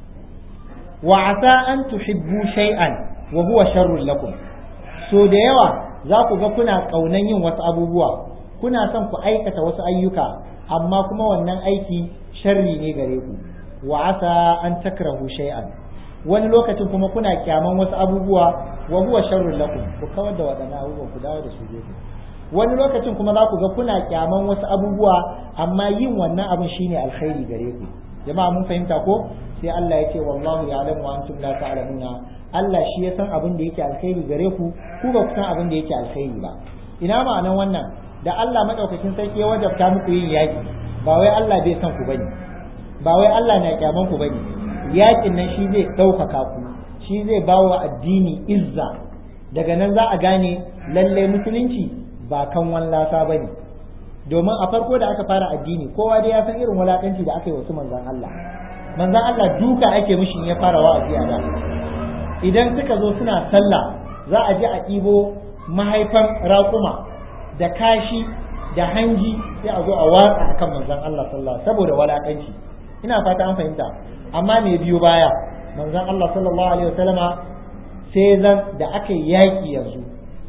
wa asa an tuhibbu shay'an wa huwa sharrul lakum so da yawa za ku ga kuna kaunan yin wasu abubuwa kuna son ku aikata wasu ayyuka amma kuma wannan aiki sharri ne gare ku wa asa an takrahu shay'an wani lokacin kuma kuna kyaman wasu abubuwa wa huwa sharrul lakum ku kawar da waɗannan abubuwan ku dawo da su gefe wani lokacin kuma za ku ga kuna kyaman wasu abubuwa amma yin wannan abin shine alkhairi gare ku jama'a mun fahimta ko sai Allah ya ce wallahu ya'lamu wa antum la ta'lamuna Allah shi ya san abin da yake alkhairi gare ku ku ba ku san abin da yake alkhairi ba ina ma'anan wannan da Allah madaukakin sarki ya wajabta muku yin yaki ba wai Allah bai san ku bane ba wai Allah na kyaman ku bane yakin nan shi zai ɗaukaka ku shi zai ba wa addini izza daga nan za a gane lallai musulunci ba kan wallasa ba ne domin a farko da aka fara addini kowa dai ya san irin wulakanci da aka yi wasu manzan Allah manzan Allah duka ake mishi ya fara wa'azi a da idan suka zo suna sallah za a je a ɗibo mahaifan raƙuma da kashi da hanji sai a zo a watsa akan manzan Allah sallallahu saboda wulakanci ina fata an fahimta amma me biyo baya manzon Allah sallallahu alaihi wasallama sai zan da aka yi yaƙi yanzu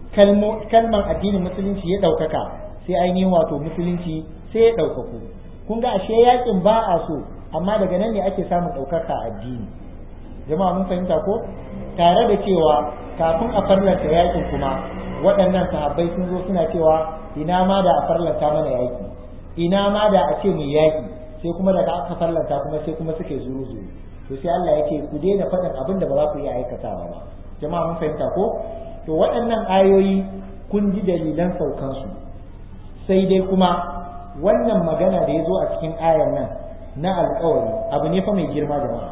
kalman addinin musulunci ya ɗaukaka sai ainihin wato musulunci sai ya ɗaukaku kun ga ashe yaƙin ba a so amma daga nan ne ake samun ɗaukaka addini jama'a mun fahimta ko tare da cewa kafin a farlanta yaƙin kuma waɗannan sahabbai sun zo suna cewa ina ma da a farlanta mana yaƙi ina ma da a ce mu yaƙi sai kuma daga aka farlanta kuma sai kuma suke zuru zuru to sai Allah yake ku daina faɗin abin da ba za ku iya aikatawa ba jama'a mun fahimta ko to waɗannan ayoyi kun ji dalilan saukansu sai dai kuma wannan magana da ya zo a cikin ayar nan na alkawari abu ne fa mai girma jama'a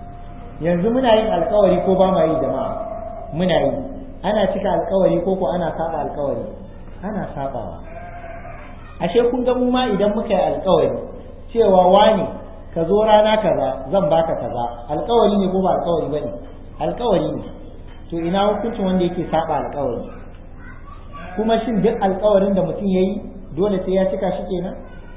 yanzu muna yin alkawari ko ba ma yi jama'a muna yi ana cika alkawari ko ko ana saba alkawari ana sabawa ashe kun ga mu ma idan muka yi alkawari cewa wani ka zo rana kaza zan baka kaza alkawari ne ko ba alkawari bane alkawari ne to ina hukuncin wanda yake saba alkawari kuma shin duk alkawarin da mutum yayi dole sai ya cika shi kenan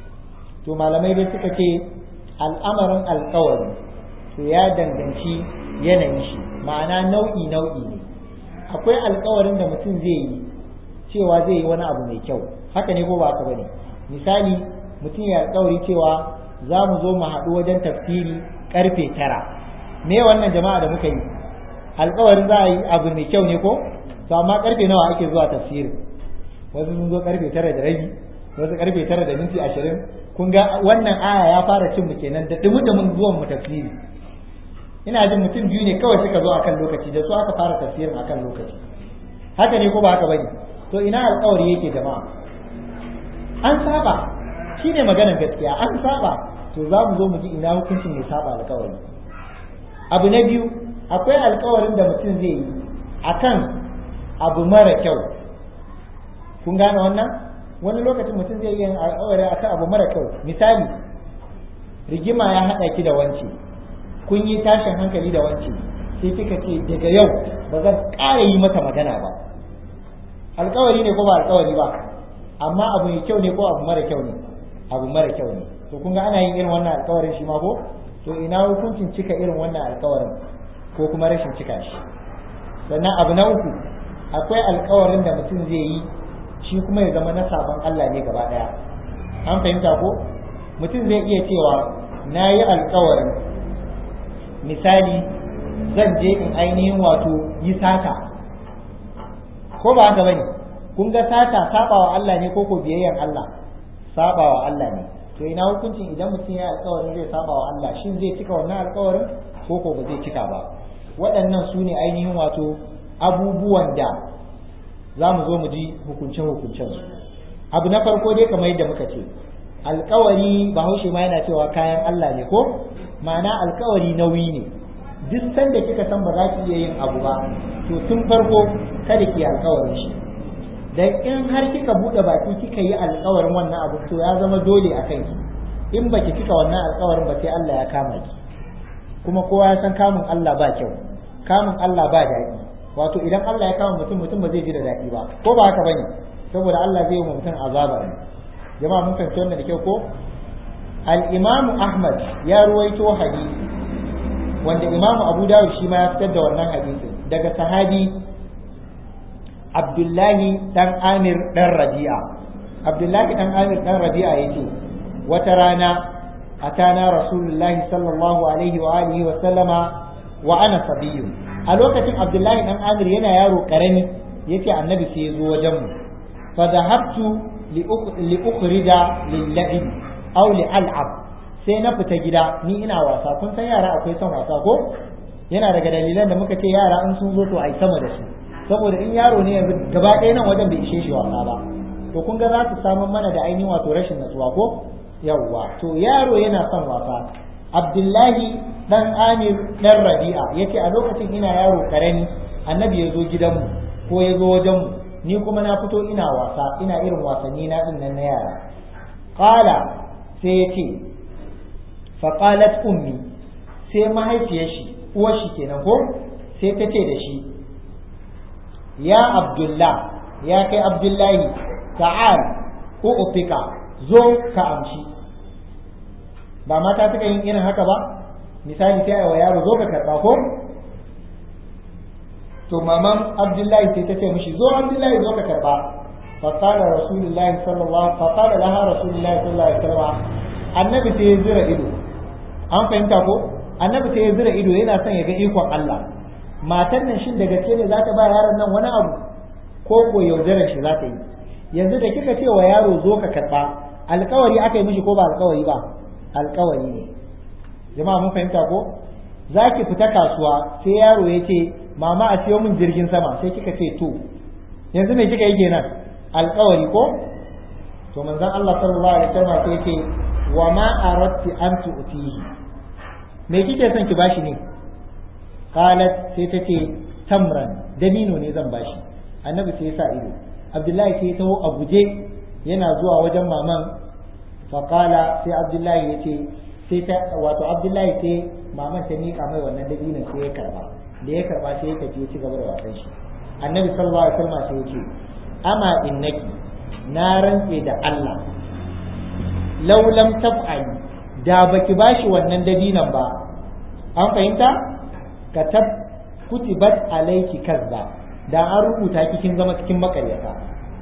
to malamai dai suka ce al'amarin alkawari to ya danganci yanayin shi ma'ana nau'i nau'i ne akwai alkawarin da mutum zai yi cewa zai yi wani abu mai kyau haka ne ko ba haka bane misali mutum ya alkawari cewa za mu zo mu haɗu wajen tafsiri karfe tara me wannan jama'a da muka yi alkawarin za a yi abu mai kyau ne ko to amma karfe nawa ake zuwa tafsirin wasu sun zo karfe tara da rabi wasu karfe tara da minti ashirin kun ga wannan aya ya fara cin mu kenan da dumu da mun zuwan mu tafsiri ina jin mutum biyu ne kawai suka zo akan lokaci da su aka fara tafsirin akan lokaci haka ne ko ba haka bane to ina alkawari yake jama'a an saba shine maganar gaskiya an saba to za mu zo mu ji ina hukuncin mai saba alkawari abu na biyu akwai alkawarin da mutum zai yi akan abu mara kyau kun gane wannan wani lokacin mutum zai yi alkawari akan abu mara kyau misali rigima ya haɗa ki da wance kun yi tashin hankali da wance sai kika ce daga yau ba zan ƙara yi mata magana ba alkawari ne ko ba alkawari ba amma abu mai kyau ne ko abu mara kyau ne abu mara kyau ne to kun ga ana yin irin wannan alkawarin shi ma ko to ina hukuncin cika irin wannan alkawarin ko kuma rashin cika shi sannan abu na uku akwai alkawarin da mutum zai yi shi kuma ya zama na sabon Allah ne gaba daya an fahimta ko mutum zai iya cewa na yi alkawarin misali zan je in ainihin wato yi sata ko ba haka bane kun ga sata sabawa Allah ne ko ko biyayyan Allah sabawa Allah ne to ina hukuncin idan mutum ya alkawarin zai sabawa Allah shin zai cika wannan alkawarin ko ko ba zai cika ba waɗannan su ne ainihin wato abubuwan da za mu zo mu ji hukuncen hukuncen su abu na farko dai kamar yadda muka ce alkawari bahaushe ma yana cewa kayan Allah ne ko ma'ana alkawari nauyi ne duk sanda kika san ba za ki iya yin abu ba to tun farko kada ki alkawarin shi dan in har kika bude baki kika yi alkawarin wannan abu to ya zama dole a kanki in baki cika wannan alkawarin ba sai Allah ya kama ki kuma kowa ya san kamun Allah ba kyau kamun Allah ba daɗi wato idan Allah ya kama mutum mutum ba zai ji da daɗi ba ko ba haka bane saboda Allah zai yi wa mutum azaba ne jama'a mun fahimci wannan da kyau ko al-Imam Ahmad ya ruwaito hadisi wanda Imam Abu Dawud shi ma ya fitar da wannan hadisi daga sahabi Abdullahi dan Amir dan Rabi'a Abdullahi dan Amir dan Rabi'a yace wata rana atana Rasulullahi sallallahu alaihi wa alihi wa sallama wa ana sabiyyun a lokacin Abdullahi dan Amir yana yaro karami yace annabi sai ya zo wajen mu fa dhahabtu li ukhrija lil la'ib aw li al'ab sai na fita gida ni ina wasa kun san yara akwai son wasa ko yana daga dalilan da muka ce yara in sun zo to ai sama da su saboda in yaro ne yanzu gaba ɗaya nan wajen bai ishe shi wasa ba to kun ga za su samu mana da ainihin wato rashin natsuwa ko yawwa to yaro yana son wasa abdullahi dan amir dan rabi'a yace a lokacin ina yaro karami annabi ya zo gidanmu ko ya zo wajenmu ni kuma na fito ina wasa ina irin wasanni na din nan na yara qala sai yace fa qalat ummi sai mahaifiyar shi uwar shi kenan ko sai ta ce da shi ya abdullah ya kai abdullahi ta'al ko ufika zo ka amshi ba mata suka yin irin haka ba misali sai wa yaro zo ka karba ko to maman abdullahi sai ta ce mishi zo abdullahi zo ka karba fa qala rasulullahi sallallahu fa qala laha rasulullahi sallallahu alaihi wasallam annabi sai ya zira ido an fahimta ko annabi sai ya zira ido yana son ya ga ikon Allah matan nan shin da gaske ne za ta ba yaron nan wani abu ko ko yaudarar shi za ta yi yanzu da kika ce wa yaro zo ka karba alkawari aka yi mishi ko ba alkawari ba alkawari ne jama'a mun fahimta ko za ki fita kasuwa sai yaro ya ce mama a siyo min jirgin sama sai kika ce to yanzu me kika yi kenan alkawari ko to manzon Allah sallallahu alaihi wasallam sai ce wa ma aradti an tu'tihi me kike son ki bashi ne qalat sai ta ce tamran dabino ne zan bashi annabi sai ya sa ido abdullahi sai ya taho a guje yana zuwa wajen maman faƙala sai abdullahi ya ce sai ta wato abdullahi sai maman ta miƙa mai wannan dabinon sai ya karba da ya karba sai ya tafi ya ci gaba da wasan shi annabi sallallahu alaihi wasallam sai ya ce ama innaki na rantse da Allah law lam taf'ali da baki bashi wannan dabinon ba an fahimta katab kutibat alayki kazba da an rubuta kin zama cikin makaryata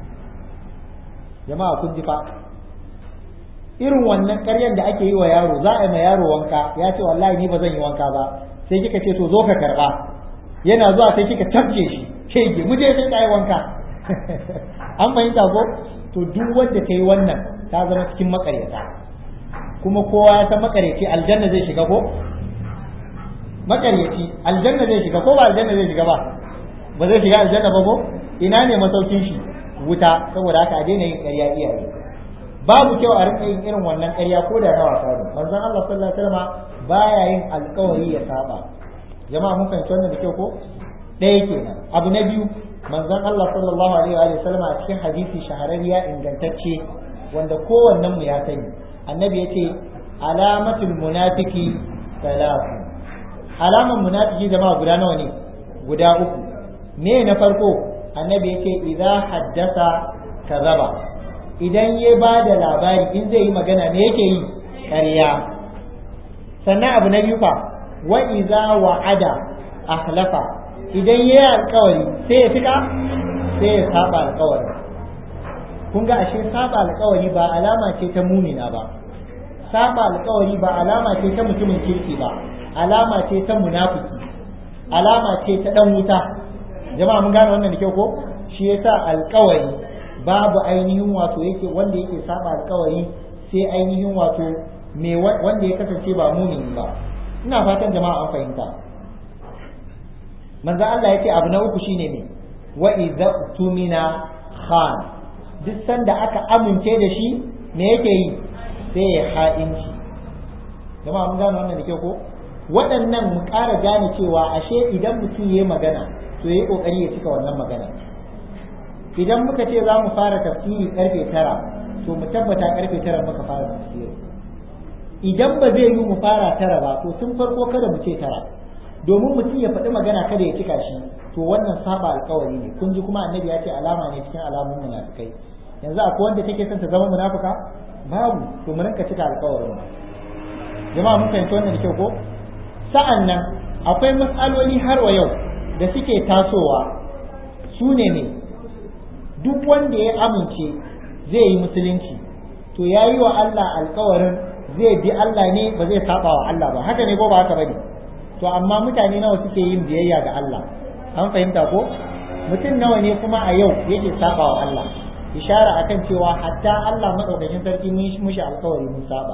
jama'a kun ji fa irin wannan ƙaryan da ake yi wa yaro za a yi ma yaro wanka ya ce wallahi ni ba zan yi wanka ba sai kika ce to zo ka karba yana zuwa sai kika tafke shi shege mu je sai ka yi wanka an fahimta ko to duk wanda ta yi wannan ta zama cikin makaryata kuma kowa ya san makaryaci aljanna zai shiga ko makaryaci aljanna zai shiga ko ba aljanna zai shiga ba ba zai shiga aljanna ba ko ina ne masaukin shi wuta saboda haka a daina yin ƙarya iyaye babu kyau a rinka yin irin wannan ƙarya ko da na wasa ne manzon Allah sallallahu alaihi wasallam baya yin alƙawari ya saba jama'a mun fahimci wannan da kyau ko ɗaya kenan abu na biyu manzon Allah sallallahu alaihi wa sallam a cikin hadisi shahararriya ingantacce wanda kowannen mu ya sani annabi yace alamatul munafiki salatu alaman munafiki jama'a guda nawa ne guda uku me na farko annabi yace idza haddasa kazaba idan ya ba da labari in zai yi magana me yake yi ƙarya sannan abu na biyu fa wa idza wa'ada akhlafa idan ya yi alkawari sai ya fika sai ya saba alkawari kun ga ashe saba alkawari ba alama ce ta mumina ba saba alkawari ba alama ce ta mutumin kirki ba alama ce ta munafiki alama ce ta dan wuta jama'a mun gane wannan da kyau ko shi yasa alkawari babu ainihin wato yake wanda yake saba alkawari sai ainihin wato me wanda ya kasance ba mumini ba ina fatan jama'a an fahimta manzo Allah yake abu na uku shine me wa idza tumina khan duk sanda aka amince da shi me yake yi sai ya ha'inci jama'a mun gane wannan da ke ko waɗannan mu ƙara gane cewa ashe idan mutum ya magana to ya ƙoƙari ya cika wannan magana idan muka ce za mu fara tafsiri karfe tara to mu tabbata karfe tara muka fara tafsiri idan ba zai yi mu fara tara ba to tun farko kada mu ce tara domin mutum ya faɗi magana kada ya cika shi to wannan saba alkawari ne kun ji kuma annabi ya ce alama ne cikin alamun munafikai yanzu akwai wanda take son ta zama munafuka babu to mu rinka cika alkawarin jama'a mun fahimci wannan da kyau ko sa'an nan akwai matsaloli har wa yau da suke tasowa su ne ne duk wanda ya amince zai yi musulunci to ya yi wa Allah alkawarin zai bi Allah ne ba zai saba wa Allah ba haka ne ko ba haka bane to amma mutane nawa suke yin biyayya ga Allah an fahimta ko mutum nawa ne kuma a yau yake saba wa Allah ishara akan cewa hatta Allah madaukakin sarki mun mushi alkawari mun saba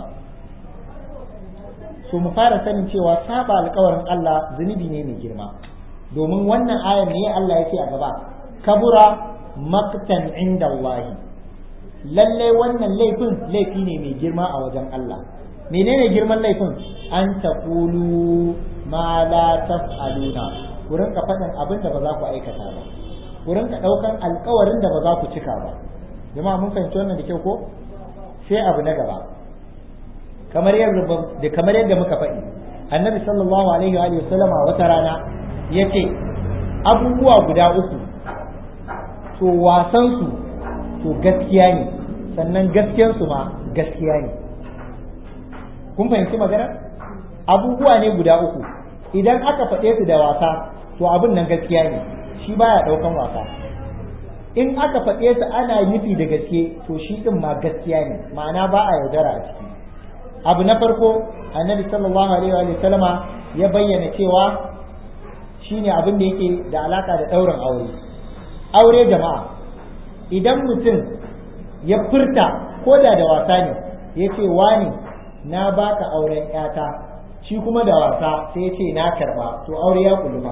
so mu fara sanin cewa saba alkawarin Allah zunubi ne mai girma domin wannan ayar ne Allah yake a gaba kabura maktan inda Allah lallai wannan laifin laifi ne mai girma a wajen Allah menene girman laifin an taqulu ma la taf'aluna ku rinka faɗin abin da ba za ku aikata ba ku rinka ɗaukan alkawarin da ba za ku cika ba jama'a mun fahimci wannan da kyau ko sai abu na gaba kamar yadda da kamar yadda muka faɗi annabi sallallahu alaihi wa sallama wata rana yace abubuwa guda uku to wasan su to gaskiya ne sannan gaskiyar su ma gaskiya ne kun fahimci magana abubuwa ne guda uku idan aka faɗe su da wasa to abin nan gaskiya ne shi baya ɗaukan wasa in aka faɗe su ana nufi da gaske to shi ɗin ma gaskiya ne ma'ana ba a yaudara a ciki abu na farko annabi sallallahu alaihi wa sallama ya bayyana cewa shine abin da yake da alaka da ɗaurin aure aure jama'a idan mutum ya furta ko da da wasa ne ya ce wani na baka auren yata shi kuma da wasa sai ya ce na karba to aure ya kuluma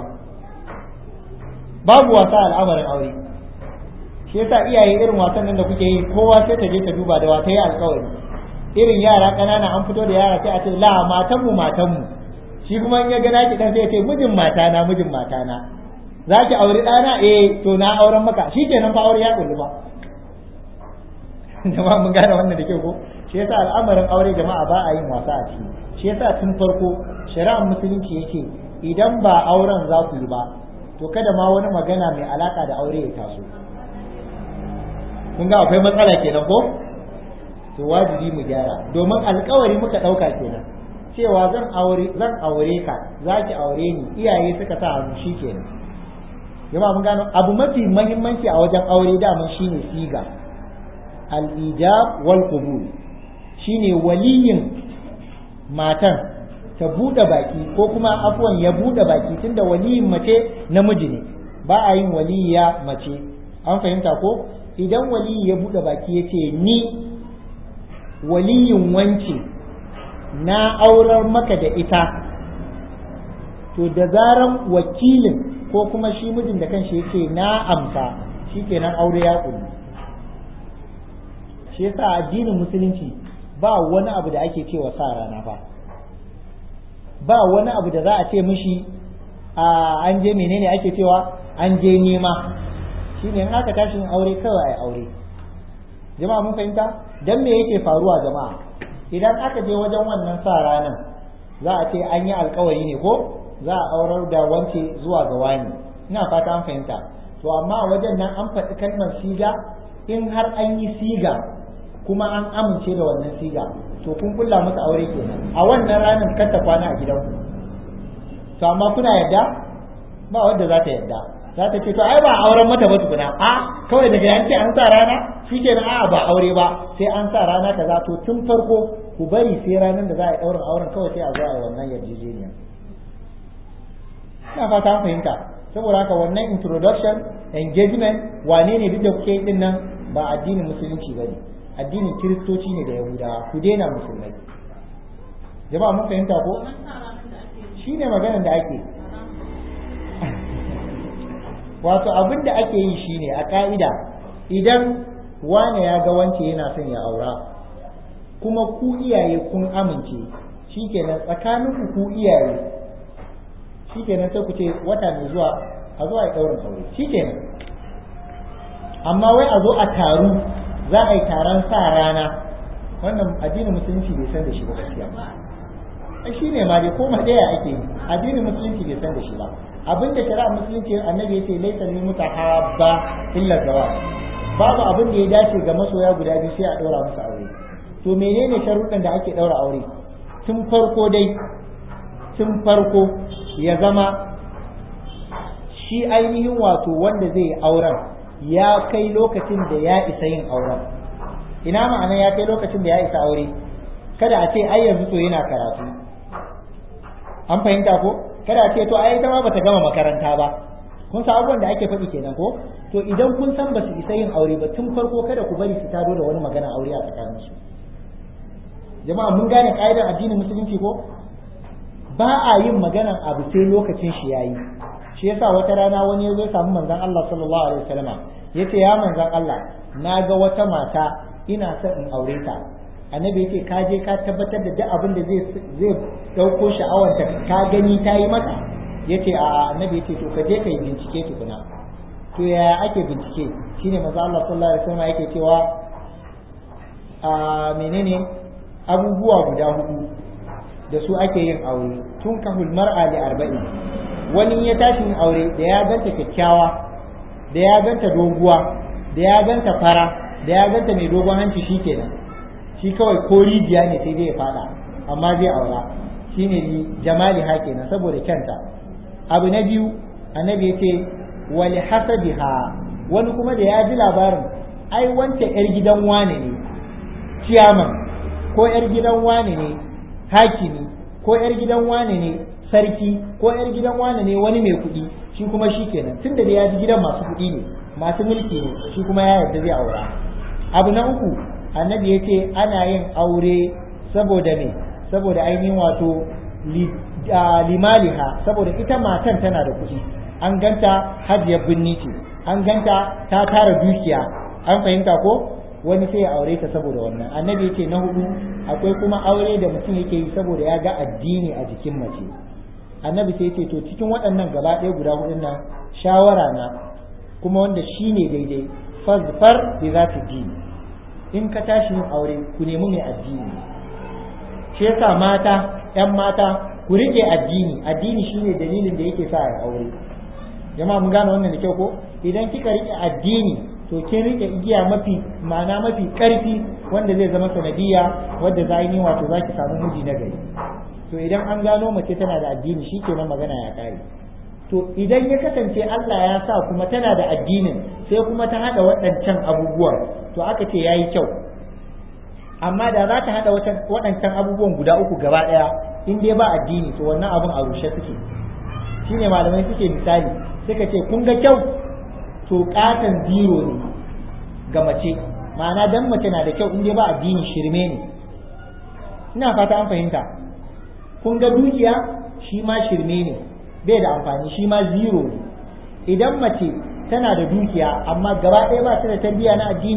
babu wasa al'amarin aure shi yasa iyaye irin wasan nan da kuke yi kowa sai ta je ta duba da wata yi alkawari irin yara ƙanana an fito da yara sai a ce la matanmu matanmu shi kuma in ya ga naki dan sai ya ce mijin matana mijin matana za ki auri ɗana eh to na auren maka shi kenan fa aure ya kullu ba jama'a mun gane wannan da kyau ko shi yasa al'amarin aure jama'a ba a yin wasa a ciki shi yasa tun farko shari'ar musulunci yake idan ba auren za ku yi ba to kada ma wani magana mai alaka da aure ya taso kun ga akwai matsala kenan ko to wajibi mu gyara domin alkawari muka ɗauka kenan cewa zan aure zan aure ka zaki aure ni iyaye suka sa hannu kenan jama'a mun gano abu mafi muhimmanci a wajen aure daman shine siga al-ijab wal qubul shine waliyin matan ta bude baki ko kuma afwan ya bude baki tunda waliyin mace namiji ne ba a yin waliya mace an fahimta ko idan waliyi ya bude baki yace ni waliyin wance na aurar maka da ita to da zaran wakilin ko kuma shi mijin da kanshi yake na amsa shikenan aure ya kullu shi yasa addinin musulunci ba wani abu da ake cewa sa rana ba ba wani abu da za a ce mishi a an je menene ake cewa an je nema shine in aka tashi aure kawai ai aure jama'a mun fahimta dan me yake faruwa jama'a idan aka je wajen wannan sa ranan za a ce an yi alkawari ne ko za a aurar da wance zuwa ga wani ina fata an fahimta to amma a wajen nan an faɗi kalmar siga in har an yi siga kuma an amince da wannan siga to kun kulla masa aure kenan a wannan ranar kar ta kwana a gidanku to amma kuna yadda ba wanda za ta yadda za ta ce to ai ba auren mata ba tukuna a kawai daga yanke an sa rana shikenan a ba aure ba sai an sa rana kaza to tun farko ku bari sai ranar da za a yi ɗaurin auren kawai sai a zo a yi wannan yarjejeniya ina fata an fahimta saboda haka wannan introduction engagement wane ne duk da kuke din nan ba addinin musulunci bane addinin kiristoci ne da yahudawa ku daina musulmai jama'a mun fahimta ko shine maganar da ake wato abin da ake yi shine a ka'ida idan wane ya ga wance yana son ya aura kuma ku iyaye kun amince shikenan tsakanin ku iyaye shikenan sai ku ce wata mai zuwa a zo a yi ɗaurin aure shikenan amma wai a zo a taru za a yi taron sa rana wannan addinin musulunci bai san da shi ba gaskiya ai shi ne ma dai ko ɗaya ake yi addinin musulunci bai san da shi ba abinda shari'a musulunci annabi yace laysa lil mutahabba illa zawaj babu abin da ya dace ga masoya guda biyu sai a ɗaura musu aure to menene sharuɗan da ake ɗaura aure tun farko dai tun farko ya zama shi ainihin wato wanda zai yi auren ya kai lokacin da ya isa yin auren ina ma'ana ya kai lokacin da ya isa aure kada a ce ai yanzu to yana karatu an fahimta ko kada a ce to ai ita ma bata gama makaranta ba kun san abubuwan da ake faɗi kenan ko to idan kun san ba su isa yin aure ba tun farko kada ku bari su tado da wani magana aure a tsakaninsu jama'a mun gane ka'idar addinin musulunci ko ba a yin maganan abu sai lokacin shi yayi shi yasa wata rana wani ya zo samu manzon Allah sallallahu alaihi wasallam yace ya manzon Allah na ga wata mata ina son in aure ta annabi yace ka je ka tabbatar da duk abin da zai zai dauko sha'awar ta ka gani ta yi maka yace a annabi yace to ka je ka yi bincike tukuna to yaya ake bincike shine manzon Allah sallallahu alaihi wasallam yake cewa a menene abubuwa guda hudu da su ake yin aure tun kahul mar'a li arba'in wani ya tashi yin aure da ya ganta kyakkyawa da ya ganta doguwa da ya ganta fara da ya ganta mai dogon hanci shikenan shi kawai ko rijiya ne sai zai fada amma zai aura shine ni jamali ha kenan saboda kyanta abu na biyu annabi yace wali hasabiha wani kuma da ya ji labarin ai wance yar gidan wane ne ciyaman ko yar gidan wane ne hakimi ko yar gidan wane ne sarki ko yar gidan wane ne wani mai kuɗi shi kuma shi kenan tun da ya ji gidan masu kuɗi ne masu mulki ne shi kuma ya yarda zai aura abu na uku annabi ya ce ana yin aure saboda me saboda ainihin wato limaliha saboda ita matan tana da kuɗi an ganta hajiyar binni ce an ganta ta tara dukiya an fahimta ko wani sai ya aure ta saboda wannan annabi yace na hudu akwai kuma aure da mutum yake yi saboda ya ga addini a jikin mace annabi sai yace to cikin waɗannan gaba ɗaya guda hudun nan shawara na kuma wanda shine daidai fazfar bi zati dini in ka tashi yin aure ku nemi mai addini shi yasa mata ƴan mata ku rike addini addini shine dalilin da yake sa a aure jama'a mun gane wannan da kyau ko idan kika rike addini to kin rike igiya mafi ma'ana mafi karfi wanda zai zama sanadiyya wadda za yi wato za ki samu miji na gari to idan an gano mace tana da addini shi kenan magana ya kare to idan ya kasance Allah ya sa kuma tana da addinin sai kuma ta hada waɗancan abubuwan to aka ce yayi kyau amma da za ta hada waɗancan abubuwan guda uku gaba ɗaya in dai ba addini to wannan abun a rushe suke shine malamai suke misali suka ce kun ga kyau to katon zero ne ga mace ma'ana dan mace na da kyau in dai ba addini shirme ne ina fata an fahimta kun ga dukiya shi ma shirme ne bai da amfani shi ma zero ne idan mace tana da dukiya amma gaba ɗaya ba ta da tarbiyya na addini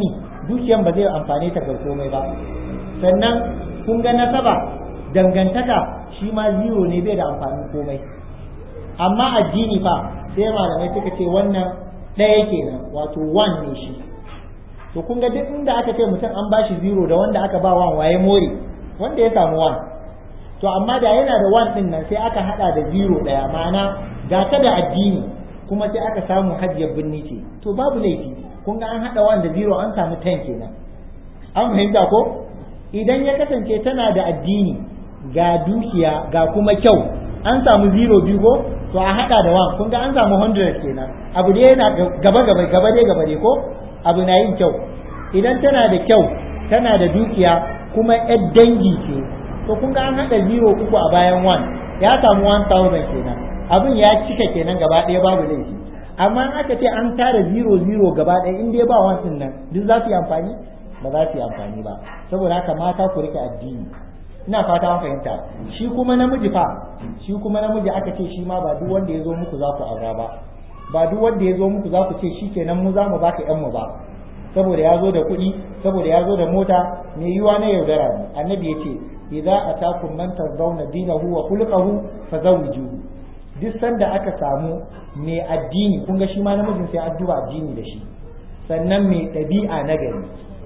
dukiyan ba zai amfane ta ga komai ba sannan kun ga nasaba dangantaka shi ma zero ne bai da amfanin komai amma addini fa sai malamai suka ce wannan ɗaya kenan wato one ne shi to kun ga duk inda aka ce mutum an bashi zero da wanda aka ba one waye more wanda ya samu one to amma da yana da one din nan sai aka hada da zero ɗaya ma'ana ga ta da addini kuma sai aka samu hajjiyar binni ce to babu laifi kun ga an hada one da zero an samu ten kenan an fahimta ko idan ya kasance tana da addini ga dukiya ga kuma kyau an samu zero biyu ko to a hada da one kun ga an samu hundred kenan abu da yana gaba gaba gaba dai gaba dai ko abu na yin kyau idan tana da kyau tana da dukiya kuma yar dangi ce to kun ga an hada zero uku a bayan one ya samu one thousand kenan abin ya cika kenan gaba ɗaya babu laifi amma in aka ce an tara zero zero gaba ɗaya in dai ba one din nan duk za su yi amfani ba za su yi amfani ba saboda haka mata ku rike addini ina fata an fahimta shi kuma namiji fa shi kuma namiji aka ce shi ma ba duk wanda ya zo muku za ku aura ba ba duk wanda ya zo muku za ku ce shi kenan mu za mu baka yan mu ba saboda ya zo da kuɗi saboda ya zo da mota mai yiwa na yaudara ne annabi ya ce idza atakum man tardawna dinahu wa khuluquhu fazawwijuhu duk sanda aka samu mai addini kun ga shi ma namijin sai addu'a addini da shi sannan mai ɗabi'a na gari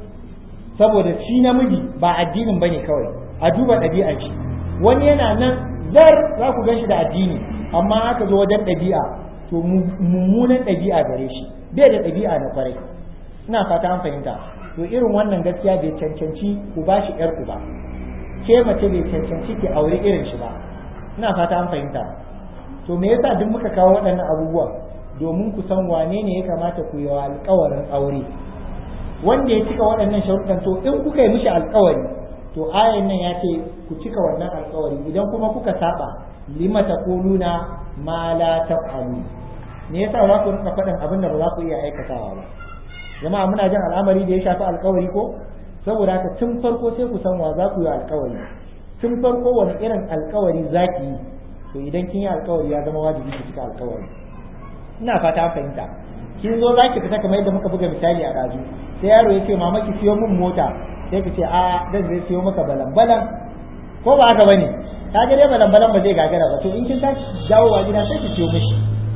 saboda shi namiji ba addinin bane kawai a duba ɗabi'ar shi wani yana nan zar za ku gan shi da addini amma aka zo wajen ɗabi'a to mummunan ɗabi'a gare shi bai da ɗabi'a na kwarai ina fata an fahimta to irin wannan gaskiya bai cancanci ku ba shi ƴar ku ba ke mace bai cancanci ki aure irin shi ba ina fata an fahimta to me yasa duk muka kawo waɗannan abubuwan domin ku san wane ne ya kamata ku yi wa alƙawarin aure wanda ya cika waɗannan sharuɗan to in kuka yi mishi alƙawari to ayan nan ya ce ku cika wannan alƙawari idan kuma kuka saba lima taquluna ma la taf'alu me yasa za ku rinka faɗin abin da ba za ku iya aikatawa ba jama'a muna jin al'amari da ya shafi alƙawari ko saboda haka tun farko sai ku san wa za ku yi alƙawari tun farko wani irin alƙawari za ki yi to idan kin yi alƙawari ya zama wajibi ki cika alƙawari ina fata an fahimta kin zo za ki fita kamar yadda muka buga misali a ɗazu sai yaro ya ce mama ki siyo min mota sai ki ce a dan zai siyo maka balan-balan ko ba haka bane ka ga dai balan-balan ba zai gagara ba to in kin tashi dawowa gida sai ki siyo mishi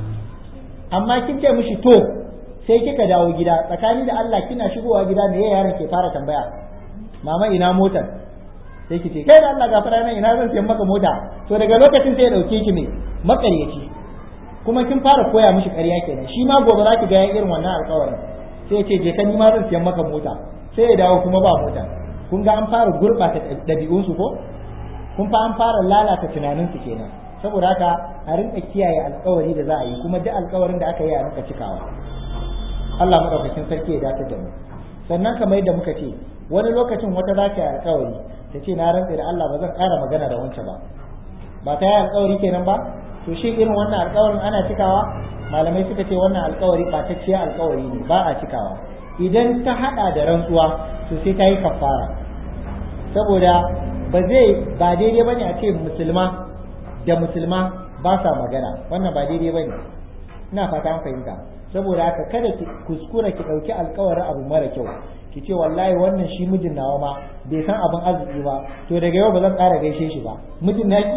amma kin ce mishi to sai kika dawo gida tsakani da Allah kina shigowa gida me yaron ke fara tambaya mama ina motar sai ki ce kai da Allah gafara nan ina zan siyan maka mota to daga lokacin sai ya dauke ki ne makaryaci kuma kin fara koya mishi ƙarya kenan shi ma gobe za ki ga irin wannan alƙawarin sai ya ce je ka ni ma zan siyan maka mota sai ya dawo kuma ba mota kun ga an fara gurɓata ɗabi'unsu ko kun fa an fara lalata tunaninsu kenan saboda haka a rinka kiyaye alkawari da za a yi kuma duk alkawarin da aka yi a rinka cikawa Allah madaukakin sarki ya dace da mu sannan kamar yadda muka ce wani lokacin wata za ta yi alkawari ta ce na rantse da Allah ba zan ƙara magana da wancan ba ba ta yi alkawari kenan ba to shi irin wannan alkawarin ana cikawa malamai suka ce wannan alkawari ɓatacciyar alkawari ne ba a cikawa idan ta hada da rantsuwa to sai ta yi kafara saboda ba zai ba daidai bane a ce musulma da musulma ba sa magana wannan ba daidai bane ina fata an fahimta saboda haka kada ki kuskura ki dauki alkawarin abu mara kyau ki ce wallahi wannan shi mijin nawa ma bai san abin arziki ba to daga yau ba zan ƙara gaishe shi ba mijin naki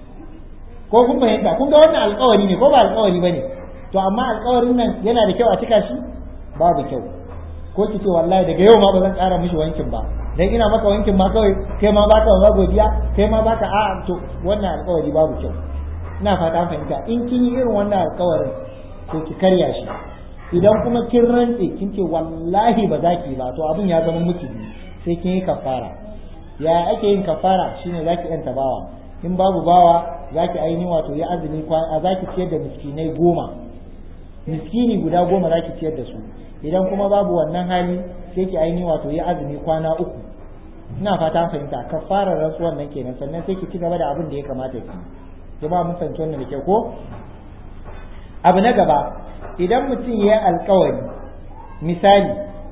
ko kun fahimta kun ga wannan alkawari ne ko ba alkawari bane to amma alkawarin nan yana da kyau a cika shi babu kyau ko ki ce wallahi daga yau ma ba zan ƙara mishi wankin ba dan ina maka wankin ma kawai kai ma baka wa godiya kai ma baka a to wannan alƙawari babu kyau ina fata an fahimta in kin yi irin wannan alƙawarin to ki karya shi idan kuma kin rantse kin ce wallahi ba za ki ba to abin ya zama miki sai kin yi kafara ya ake yin kafara shine zaki yanta bawa in babu bawa zaki aini wato ya azumi a zaki ciyar da miskinai goma miskini guda goma zaki ciyar da su idan kuma babu wannan hali sai ki aini wato ya azumi kwana uku ina fata an fahimta kafara rantsuwan nan kenan sannan sai ki ci gaba da abin da ya kamata ki jama'a mun fahimci wannan da kyau ko abu na gaba idan mutum ya yi alkawari misali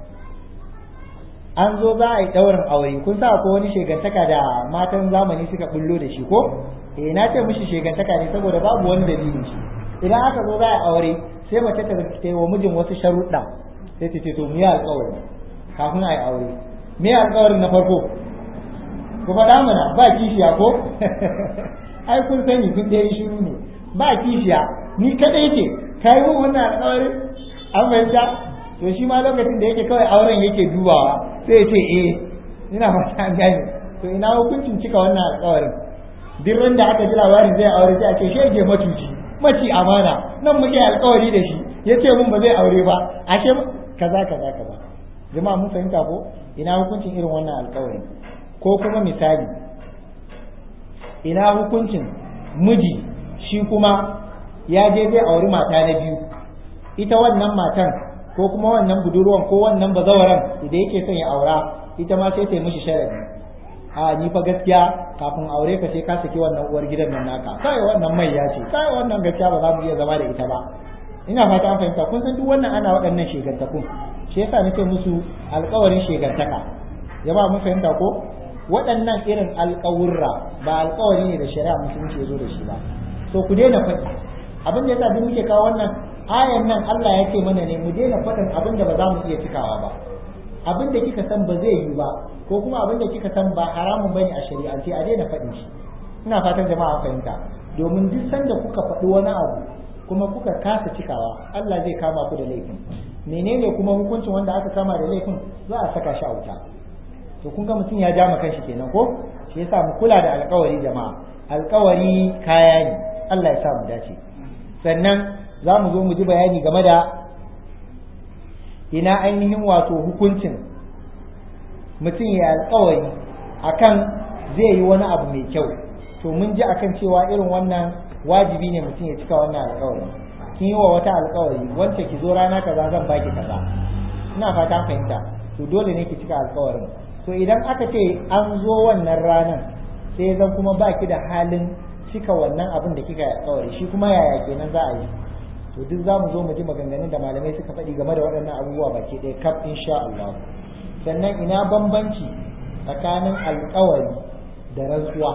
an zo za a yi ɗaurin aure kun sa ko wani shegantaka da matan zamani suka bullo da shi ko eh na ce mishi shegantaka ne saboda babu wani dalilin shi idan aka zo za a yi aure sai mace ta ta wa mijin wasu sharuɗa sai ta ce to mu yi alƙawari kafin a yi aure me alƙawarin na farko ku faɗa mana ba kishiya ko ai kun sani kun dai shiru ne ba kishiya ni kadai ce kai mun wannan alƙawarin an fahimta to shi ma lokacin da yake kawai auren yake dubawa sai ya ce eh ina fata an gane to ina hukuncin cika wannan alƙawarin duk ran da aka ji labarin zai aure sai a ce shege matuci maci amana nan muke alƙawari da shi yace mun ba zai aure ba ashe kaza kaza kaza jama'a mun fahimta ko ina hukuncin irin wannan alƙawari ko kuma misali ina hukuncin miji shi kuma ya je zai auri mata na biyu ita wannan matan ko kuma wannan budurwan ko wannan bazawaran da yake son ya aura ita ma sai ta yi mishi sharadi a ni fa gaskiya kafin aure ka sai ka saki wannan uwar gidan nan naka kai wannan mai ya ce kai wannan gaskiya ba za mu iya zama da ita ba ina fata an fahimta kun san duk wannan ana waɗannan shegantakun shi yasa nake musu alƙawarin shegantaka jama'a mun fahimta ko waɗannan irin alƙawurra ba alƙawari ne da shari'a musulunci ya zo da shi ba to ku daina faɗi abin da yasa duk muke kawo wannan ayan nan Allah ya ce mana ne mu daina faɗin abin da ba za mu iya cikawa ba abin da kika san ba zai yi ba ko kuma abin da kika san ba haramun bane a shari'ance a daina faɗin shi ina fatan jama'a fahimta domin duk sanda kuka faɗi wani abu kuma kuka kasa cikawa Allah zai kama ku da laifin menene kuma hukuncin wanda aka kama da laifin za a saka shi a wuta to kun ga mutum ya ja kanshi kenan ko shi yasa mu kula da alƙawari jama'a alƙawari kaya ne Allah ya sa mu dace sannan za mu zo mu ji bayani game da ina ainihin wato hukuncin mutum ya alƙawari akan zai yi wani abu mai kyau to mun ji akan cewa irin wannan wajibi ne mutum ya cika wannan alƙawari kin yi wa wata alƙawari wance ki zo rana kaza zan baki kaza ina fata fahimta to dole ne ki cika alƙawarin to idan aka ce an zo wannan ranar sai zan kuma baki da halin cika wannan abin da kika alƙawari shi kuma yaya kenan za a yi to duk za mu zo mu ji maganganun da malamai suka faɗi game da waɗannan abubuwa baki ɗaya kaf insha Allah sannan ina bambanci tsakanin alƙawari da rantsuwa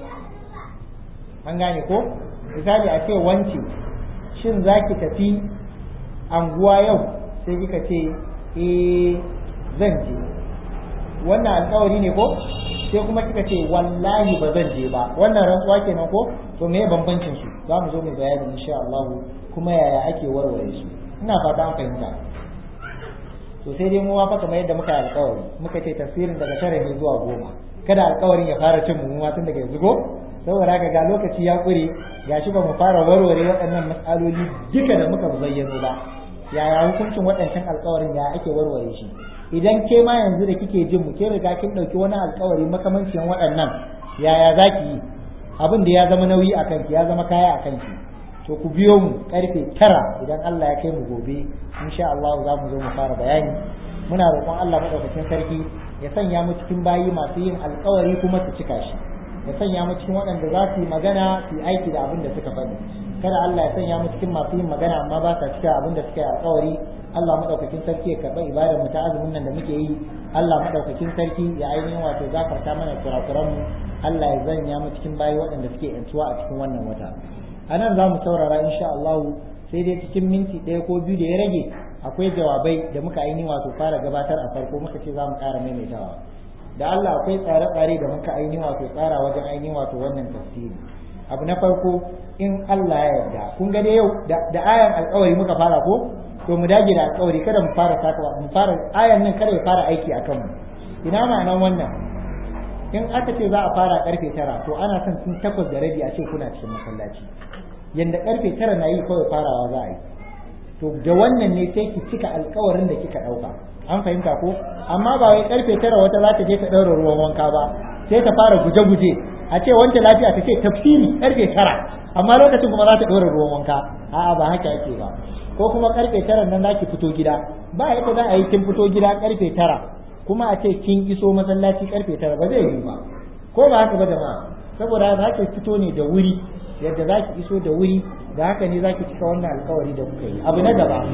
an gane ko misali a ce wance shin za ki tafi anguwa yau sai kika ce eh zan je wannan alƙawari ne ko sai kuma kika ce wallahi ba zan je ba wannan rantsuwa kenan ko to me bambancin su za mu zo mu bayani insha Allah kuma yaya ake warware su ina fata an fahimta to sai dai mu fa kamar yadda muka yi alƙawari muka ce tafsirin daga tara ne zuwa goma kada alƙawarin ya fara cin mu tun daga yanzu go saboda haka ga lokaci ya ƙure gashi ba mu fara warware waɗannan matsaloli duka da muka zayyano ba yaya hukuncin waɗancan alƙawarin ya ake warware shi idan ke ma yanzu da kike jin mu ke riga kin ɗauki wani alƙawari makamancin waɗannan yaya za ki yi abin da ya zama nauyi a kanki ya zama kaya a kanki to ku biyo mu karfe tara idan Allah ya kai mu gobe insha Allah za mu zo mu fara bayani muna roƙon Allah madaukakin sarki ya sanya mu cikin bayi masu yin alƙawari kuma su cika shi ya sanya mu cikin waɗanda za su yi magana su yi aiki da abin da suka faɗi kada Allah ya sanya mu cikin masu yin magana amma ba sa cika abin da suka yi alƙawari Allah madaukakin sarki ya karɓa ibadar mu ta azumin nan da muke yi Allah madaukakin sarki ya ainihin wato gafarta mana kurakuran mu Allah ya zanya mu cikin bayi waɗanda suke yantuwa a cikin wannan wata a nan za mu saurara insha Allah sai dai cikin minti ɗaya ko biyu da ya rage akwai jawabai da muka ainihin wato fara gabatar a farko muka ce za mu ƙara maimaitawa da Allah akwai tsare-tsare da muka ainihin wato tsara wajen ainihin wato wannan tafsiri abu na farko in Allah ya yarda kun ga dai yau da ayan alƙawari muka fara ko to mu dage da alƙawari kada mu fara sakawa mu fara ayan nan kada ya fara aiki akan mu ina ma'anan wannan in aka ce za a fara karfe tara to ana son tun takwas da rabi a ce kuna cikin masallaci yanda karfe tara na yi kawai farawa za a yi to da wannan ne sai ki cika alkawarin da kika ɗauka an fahimta ko amma ba wai karfe tara wata za ta je ta ɗaura ruwan wanka ba sai ta fara guje-guje a ce wancan lafiya ta ce tafsiri karfe tara amma lokacin kuma za ta ɗaura ruwan wanka a'a ba haka yake ba ko kuma karfe tara nan za ki fito gida ba yadda za a yi kin fito gida karfe tara kuma a ce kin iso masallaci karfe tara ba zai yi ba ko ba haka ba jama'a saboda za ki fito ne da wuri yadda za ki iso da wuri da haka ne za ki cika wannan alkawari da kuka yi abu na gaba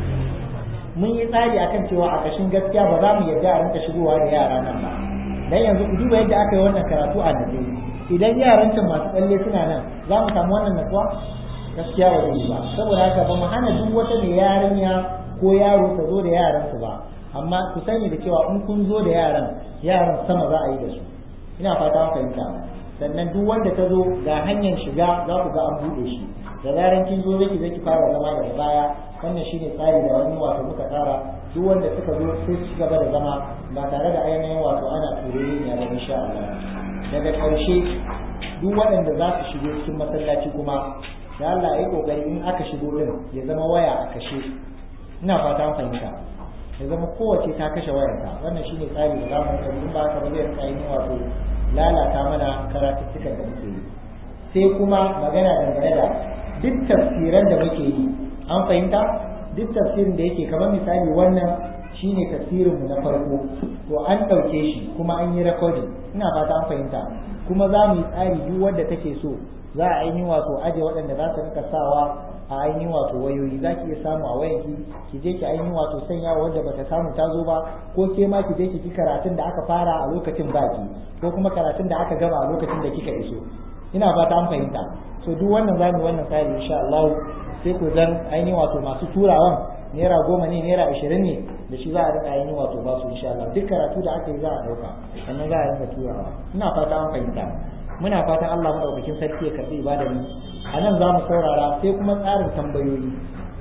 mun yi tsari akan cewa a ƙashin gaskiya ba za mu yarda a rinka shigowa da yara nan ba dan yanzu ku duba yadda aka yi wannan karatu a nan idan yaran can masu tsalle suna nan za mu samu wannan natsuwa gaskiya ba zai yi ba saboda haka ba mu hana duk wata mai yarinya ko yaro ta zo da yaransu ba amma ku sani da cewa in kun zo da yaran yaran sama za a yi da su ina fata fahimta sannan duk wanda ta zo ga hanyar shiga za ku ga an buɗe shi da zaran kin zo zaki zaki fara zama daga baya wannan shine tsari da wani wato muka tsara duk wanda suka zo sai su gaba da zama ba tare da ainihin wato ana turere ne ba insha Allah daga ƙarshe duk waɗanda za su shigo cikin masallaci kuma da Allah ya kokari in aka shigo din ya zama waya a kashe ina fata an fahimta ya zama kowace ta kashe wayarta wannan shine tsari da zamu kai in ba ka ba zai rika yin wato lalata mana karatuttukan da muke yi sai kuma magana dangane da duk tafsiran da muke yi an fahimta duk tafsirin da yake kamar misali wannan shine tafsirin mu na farko to an ɗauke shi kuma an yi recording ina fata an fahimta kuma za mu yi tsari duk wanda take so za a ainihin wato aje waɗanda za su rika sawa a ainihin wato wayoyi za ki iya samu a wayanki ki je ki ainihin wato sanya wanda bata samu ta zo ba ko ke ma ki je ki ki karatun da aka fara a lokacin baki ko kuma karatun da aka gama a lokacin da kika iso ina fata an fahimta so duk wannan za mu wannan tsari insha Allah sai ku zan ainihin wato masu turawan naira goma ne naira ashirin ne da shi za a rika ainihin wato ba su insha Allah duk karatu da aka yi za a ɗauka sannan za a rinka turawa ina fata an fahimta muna fatan Allah madaukakin sarki ya karbi ibadar mu a nan za mu saurara sai kuma tsarin tambayoyi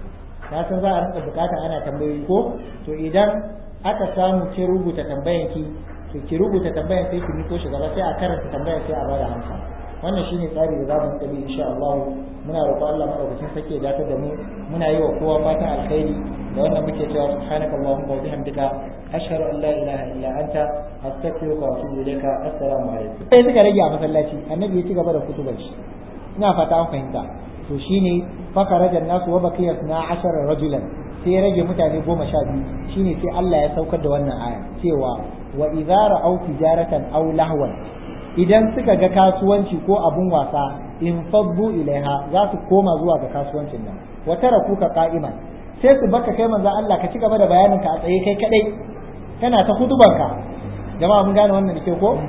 na san za a rinka bukata ana tambayoyi ko to idan aka samu ki rubuta tambayan ki to ki rubuta tambayan sai ki miko shi gaba sai a karanta tambayan sai a bada amsa wannan shine tsari da za mu tabi insha Allah muna roƙon Allah madaukakin sarki ya dace da mu muna yi wa kowa fatan alkhairi da wannan muke cewa subhanaka allahumma wa bihamdika ashhadu an la ilaha illa anta astaghfiruka wa atubu ilayka assalamu alaikum sai suka rage a masallaci annabi ya ci gaba da kutubar shi ina fata an fahimta to shine fakaraja nasu wa baqiya na ashara rajulan sai ya rage mutane goma sha biyu shine sai Allah ya saukar da wannan aya cewa wa idza ra'aw tijaratan aw lahwan idan suka ga kasuwanci ko abun wasa in faddu ilaiha za su koma zuwa ga kasuwancin nan wa tarakuka qa'iman sai su baka kai manzo Allah ka ci gaba da bayanin ka a tsaye kai kadai kana ta hudubarka jama'a mun gane wannan da ke ko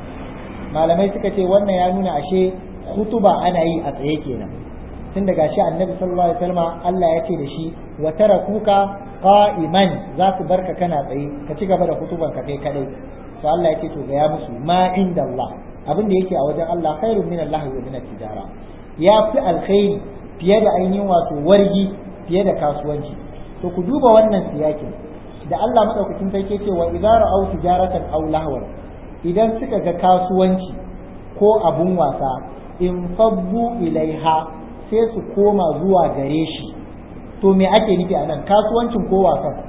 malamai suka ce wannan ya nuna ashe hutuba ana yi a tsaye kenan tun daga shi annabi sallallahu alaihi wasallam Allah ya ce da shi wa tarakuka qa'iman za su barka kana tsaye ka ci gaba da hutuban ka kai kadai to Allah ya ce to ga ya musu ma inda Allah abin da yake a wajen Allah khairun min Allah wa min tijara ya fi alkhairi fiye da ainihin wato wargi fiye da kasuwanci to ku duba wannan siyakin da Allah madaukakin sarki ce wa idza ra'aw tijaratan aw lahwan idan suka ga kasuwanci ko abun wasa in fabbu ilaiha sai su koma zuwa gare shi to me ake nufi anan kasuwancin ko wasan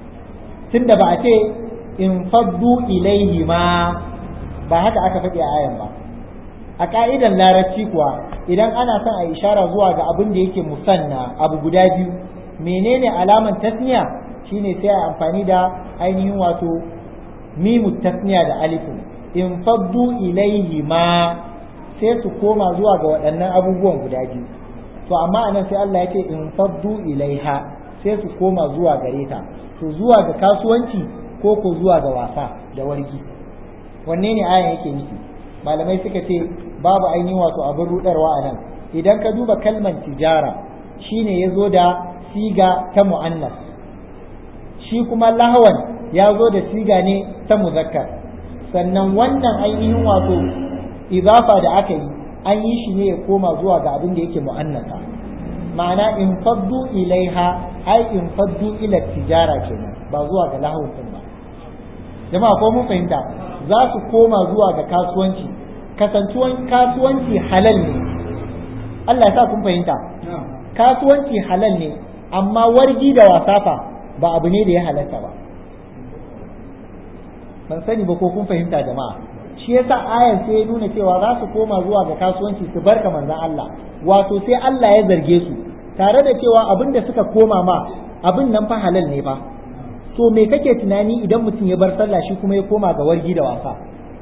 tunda ba a ce in faddu ilaihi ma ba haka aka faɗi a ayan ba a ka'idan larabci kuwa idan ana son a ishara zuwa ga abin da yake musanna abu guda biyu menene alaman tasniya shine sai a amfani da ainihin wato mimu tasniya da alifin in faddu ilaihi ma sai su koma zuwa ga waɗannan abubuwan guda biyu to amma anan sai Allah ya ce in faddu ilaiha sai su koma zuwa gare ta to zuwa ga kasuwanci ko ko zuwa ga wasa da wargi wanne ne ayan yake nufi malamai suka ce babu ainihin wato abin rudarwa a nan idan ka duba kalman tijara shine ya zo da siga ta mu'annas shi kuma lahawan ya zo da siga ne ta muzakkar sannan wannan ainihin wato izafa da aka yi an yi shi ne ya koma zuwa ga abin da yake mu'annasa ma'ana in faddu ilaiha ai in faddu ila tijara kenan ba zuwa ga lahawun ba jama'a ko mun fahimta za su koma zuwa ga kasuwanci kasantuwan kasuwanci halal ne Allah ya sa kun fahimta kasuwanci halal ne amma wargi da wasafa ba abu ne da ya halatta ba ban sani ba ko kun fahimta jama'a shi yasa ayan sai ya nuna cewa za su koma zuwa ga kasuwanci su barka manzon Allah wato sai Allah ya zarge su tare da cewa abin da suka koma ma abin nan fa halal ne fa to me kake tunani idan mutum ya bar sallah shi kuma ya koma ga wargi da wasa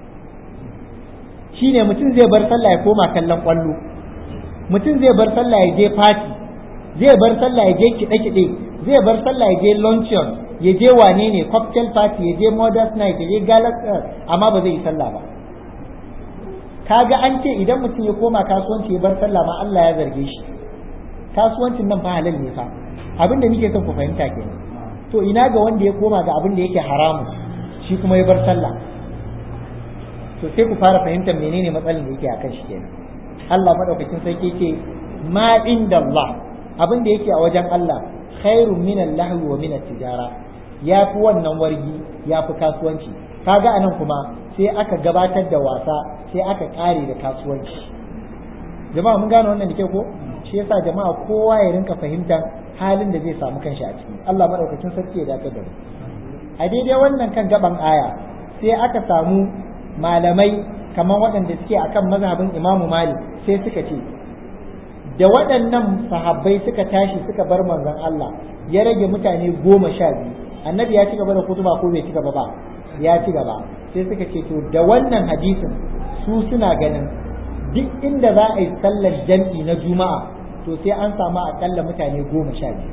shine mutum zai bar sallah ya koma kallon kwallo mutum zai bar sallah ya je party zai bar sallah ya je kiɗe-kiɗe zai bar sallah ya je luncheon ya je wane ne cocktail party ya je modern night ya je galaxy amma ba zai yi sallah ba kaga an ce idan mutum ya koma kasuwanci ya bar sallah ma Allah ya zarge shi kasuwancin nan fa halal ne fa abin da nake son ku fahimta kenan to ina ga wanda ya koma ga abin da yake haramu shi kuma ya bar sallah to sai ku fara fahimtar menene matsalar da yake akan shi kenan Allah madaukakin sarki yake ma inda Allah abin da yake a wajen Allah khairun min al-lahwi wa min tijara ya fi wannan wargi ya fi kasuwanci kaga anan kuma sai aka gabatar da wasa sai aka kare da kasuwanci jama'a mun gane wannan da ke ko shi yasa jama'a kowa ya rinka fahimtar halin da zai samu kanshi a ciki Allah madaukakin sarki ya dace da mu a daidai wannan kan gaban aya sai aka samu malamai kamar waɗanda suke akan mazhabin Imamu Malik sai suka ce da waɗannan sahabbai suka tashi suka bar manzon Allah ya rage mutane goma sha biyu annabi ya ci gaba da kutuba ko bai ci gaba ba ya ci gaba sai suka ce to da wannan hadisin su suna ganin duk inda za a yi sallar jam'i na juma'a to sai an samu akalla mutane goma sha biyu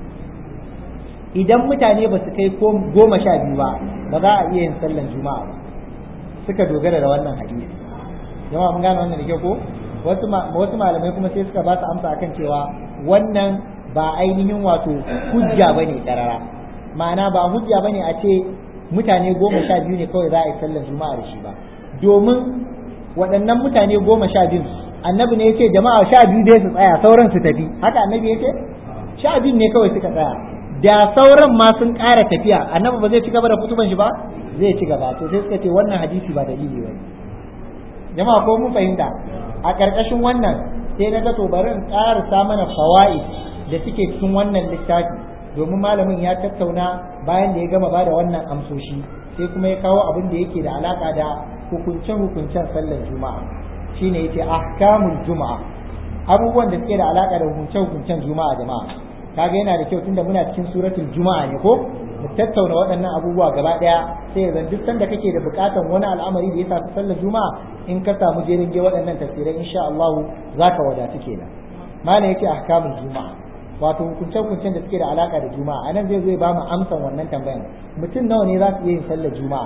idan mutane ba su kai goma sha biyu ba ba za a iya yin sallar juma'a ba suka dogara da wannan hadisi jama'a mun gane wannan da kyau ko wasu malamai kuma sai suka ba su amsa akan cewa wannan ba ainihin wato hujja bane karara ma'ana ba hujja bane a ce mutane goma sha biyu ne kawai za a yi sallar juma'a da shi ba domin waɗannan mutane goma sha biyu annabi ne yace jama'a sha biyu dai su tsaya sauran su tafi haka annabi yace sha biyu ne kawai suka tsaya da sauran ma sun ƙara tafiya annabi ba zai ci gaba da kutuban shi ba zai ci gaba to sai suka ce wannan hadisi ba dalili ba jama'a ko mun fahimta a ƙarƙashin wannan sai na ga to bari in ƙarasa mana fawaid da suke cikin wannan littafi domin malamin ya tattauna bayan da ya gama bada wannan amsoshi sai kuma ya kawo abin da yake da alaka da hukunce-hukuncen sallar juma'a shine yace ahkamul juma'a abubuwan da suke da alaka da hukunce-hukuncen juma'a jama'a kaga yana da kyau tunda muna cikin suratul juma'a ne ko mu tattauna waɗannan abubuwa gaba ɗaya sai yanzu duk sanda kake da buƙatar wani al'amari da ya shafi sallar juma'a in ka samu jerin ge waɗannan tafsirai insha Allah zaka wadatu kenan malam yake ahkamul juma'a wato hukunce-hukuncen da suke da alaka da juma'a anan zai zai ba mu amsan wannan tambayan mutum nawa ne za su iya yin sallar juma'a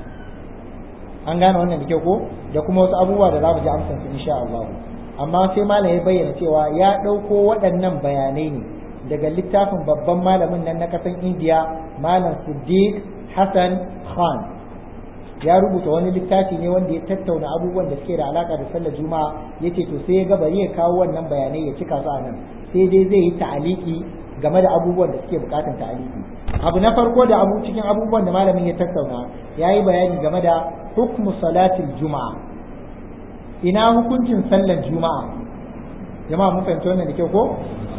an gane wannan da kyau ko da kuma wasu abubuwa da za mu ji amsan su insha Allah amma sai malam ya bayyana cewa ya ɗauko waɗannan bayanai ne daga littafin babban malamin nan na kasan indiya malam siddiq hassan khan ya rubuta wani littafi ne wanda ya tattauna abubuwan da suke da alaka da sallar juma'a yace to sai ya ga bari ya kawo wannan bayanai ya cika su a nan sai dai zai yi ta'aliki game da abubuwan da suke bukatan ta'aliki abu na farko da abu cikin abubuwan da malamin ya tattauna ya yi bayani game da hukmu salatil juma'a ina hukuncin sallar juma'a jama'a mun fahimci wannan da kyau ko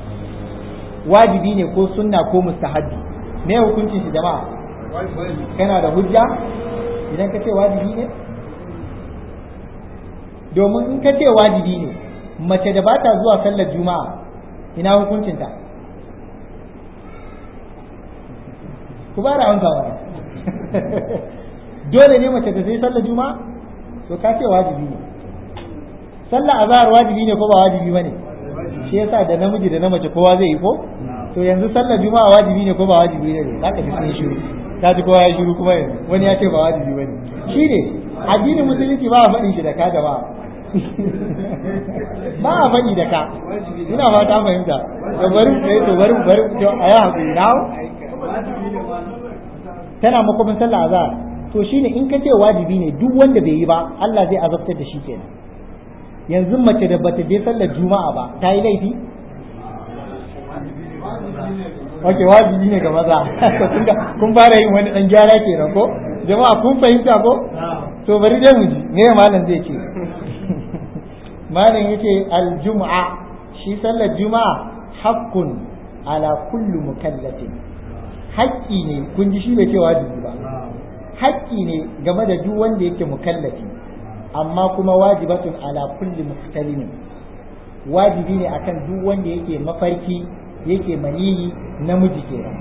wajibi ne ko sunna ko mustahabbi me hukuncin shi jama'a kana da hujja idan ka ce wajibi ne domin in ka ce wajibi ne mace da ba ta zuwa sallar juma'a ina hukuncinta ku ba da amsa wani dole ne mace da sai sallar juma'a to ka ce wajibi ne sallar azhar wajibi ne ko ba wajibi bane shi yasa da namiji da na mace kowa zai yi ko to yanzu sallar juma'a wajibi ne ko ba wajibi ne zaka ji sun shiru ka ji kowa ya shiru kuma yanzu wani ya ce ba wajibi bane shi ne addinin musulunci ba a faɗin shi da ka gaba ba a faɗi da ka ina ba ta fahimta to bari eh to bari bari to a yi hakuri na tana makwabin sallah azhar to shine in ka ce wajibi ne duk wanda bai yi ba Allah zai azabtar da shi kenan yanzu mace da bata je sallar juma'a ba ta yi laifi Ok, wajibi ne ga maza. kun fara yin wani ɗan gyara kenan ko? Jama'a kun fahimta ko? To bari dai mu ji, me malam zai ce? Malam yake aljum'a shi sallar juma'a haqqun ala kullu mukallafin. Haƙƙi ne, kun ji shi bai ce wajibi ba. Haƙƙi ne game da duk wanda yake mukallafi. amma kuma wajibatun ala kulli muhtalimin wajibi ne akan duk wanda yake mafarki yake maniyi namiji kenan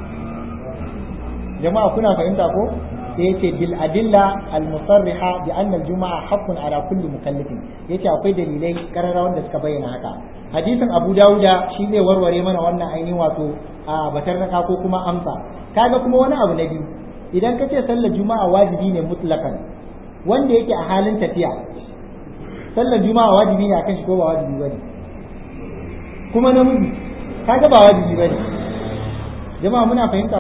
jama'a kuna fahimta ko sai yace bil adilla al musarriha bi anna al juma'a haqqun ala kulli mukallafin yace akwai dalilai karara wanda suka bayyana haka hadisin abu dauda shi zai warware mana wannan ainihin wato a batar naka ko kuma amsa kaga kuma wani abu na biyu idan ka ce sallar juma'a wajibi ne mutlakan wanda yake a halin tafiya sallar juma'a wajibi ne akan shi ko ba wajibi bane kuma namiji kaga ba wajibi bane jama'a muna fahimta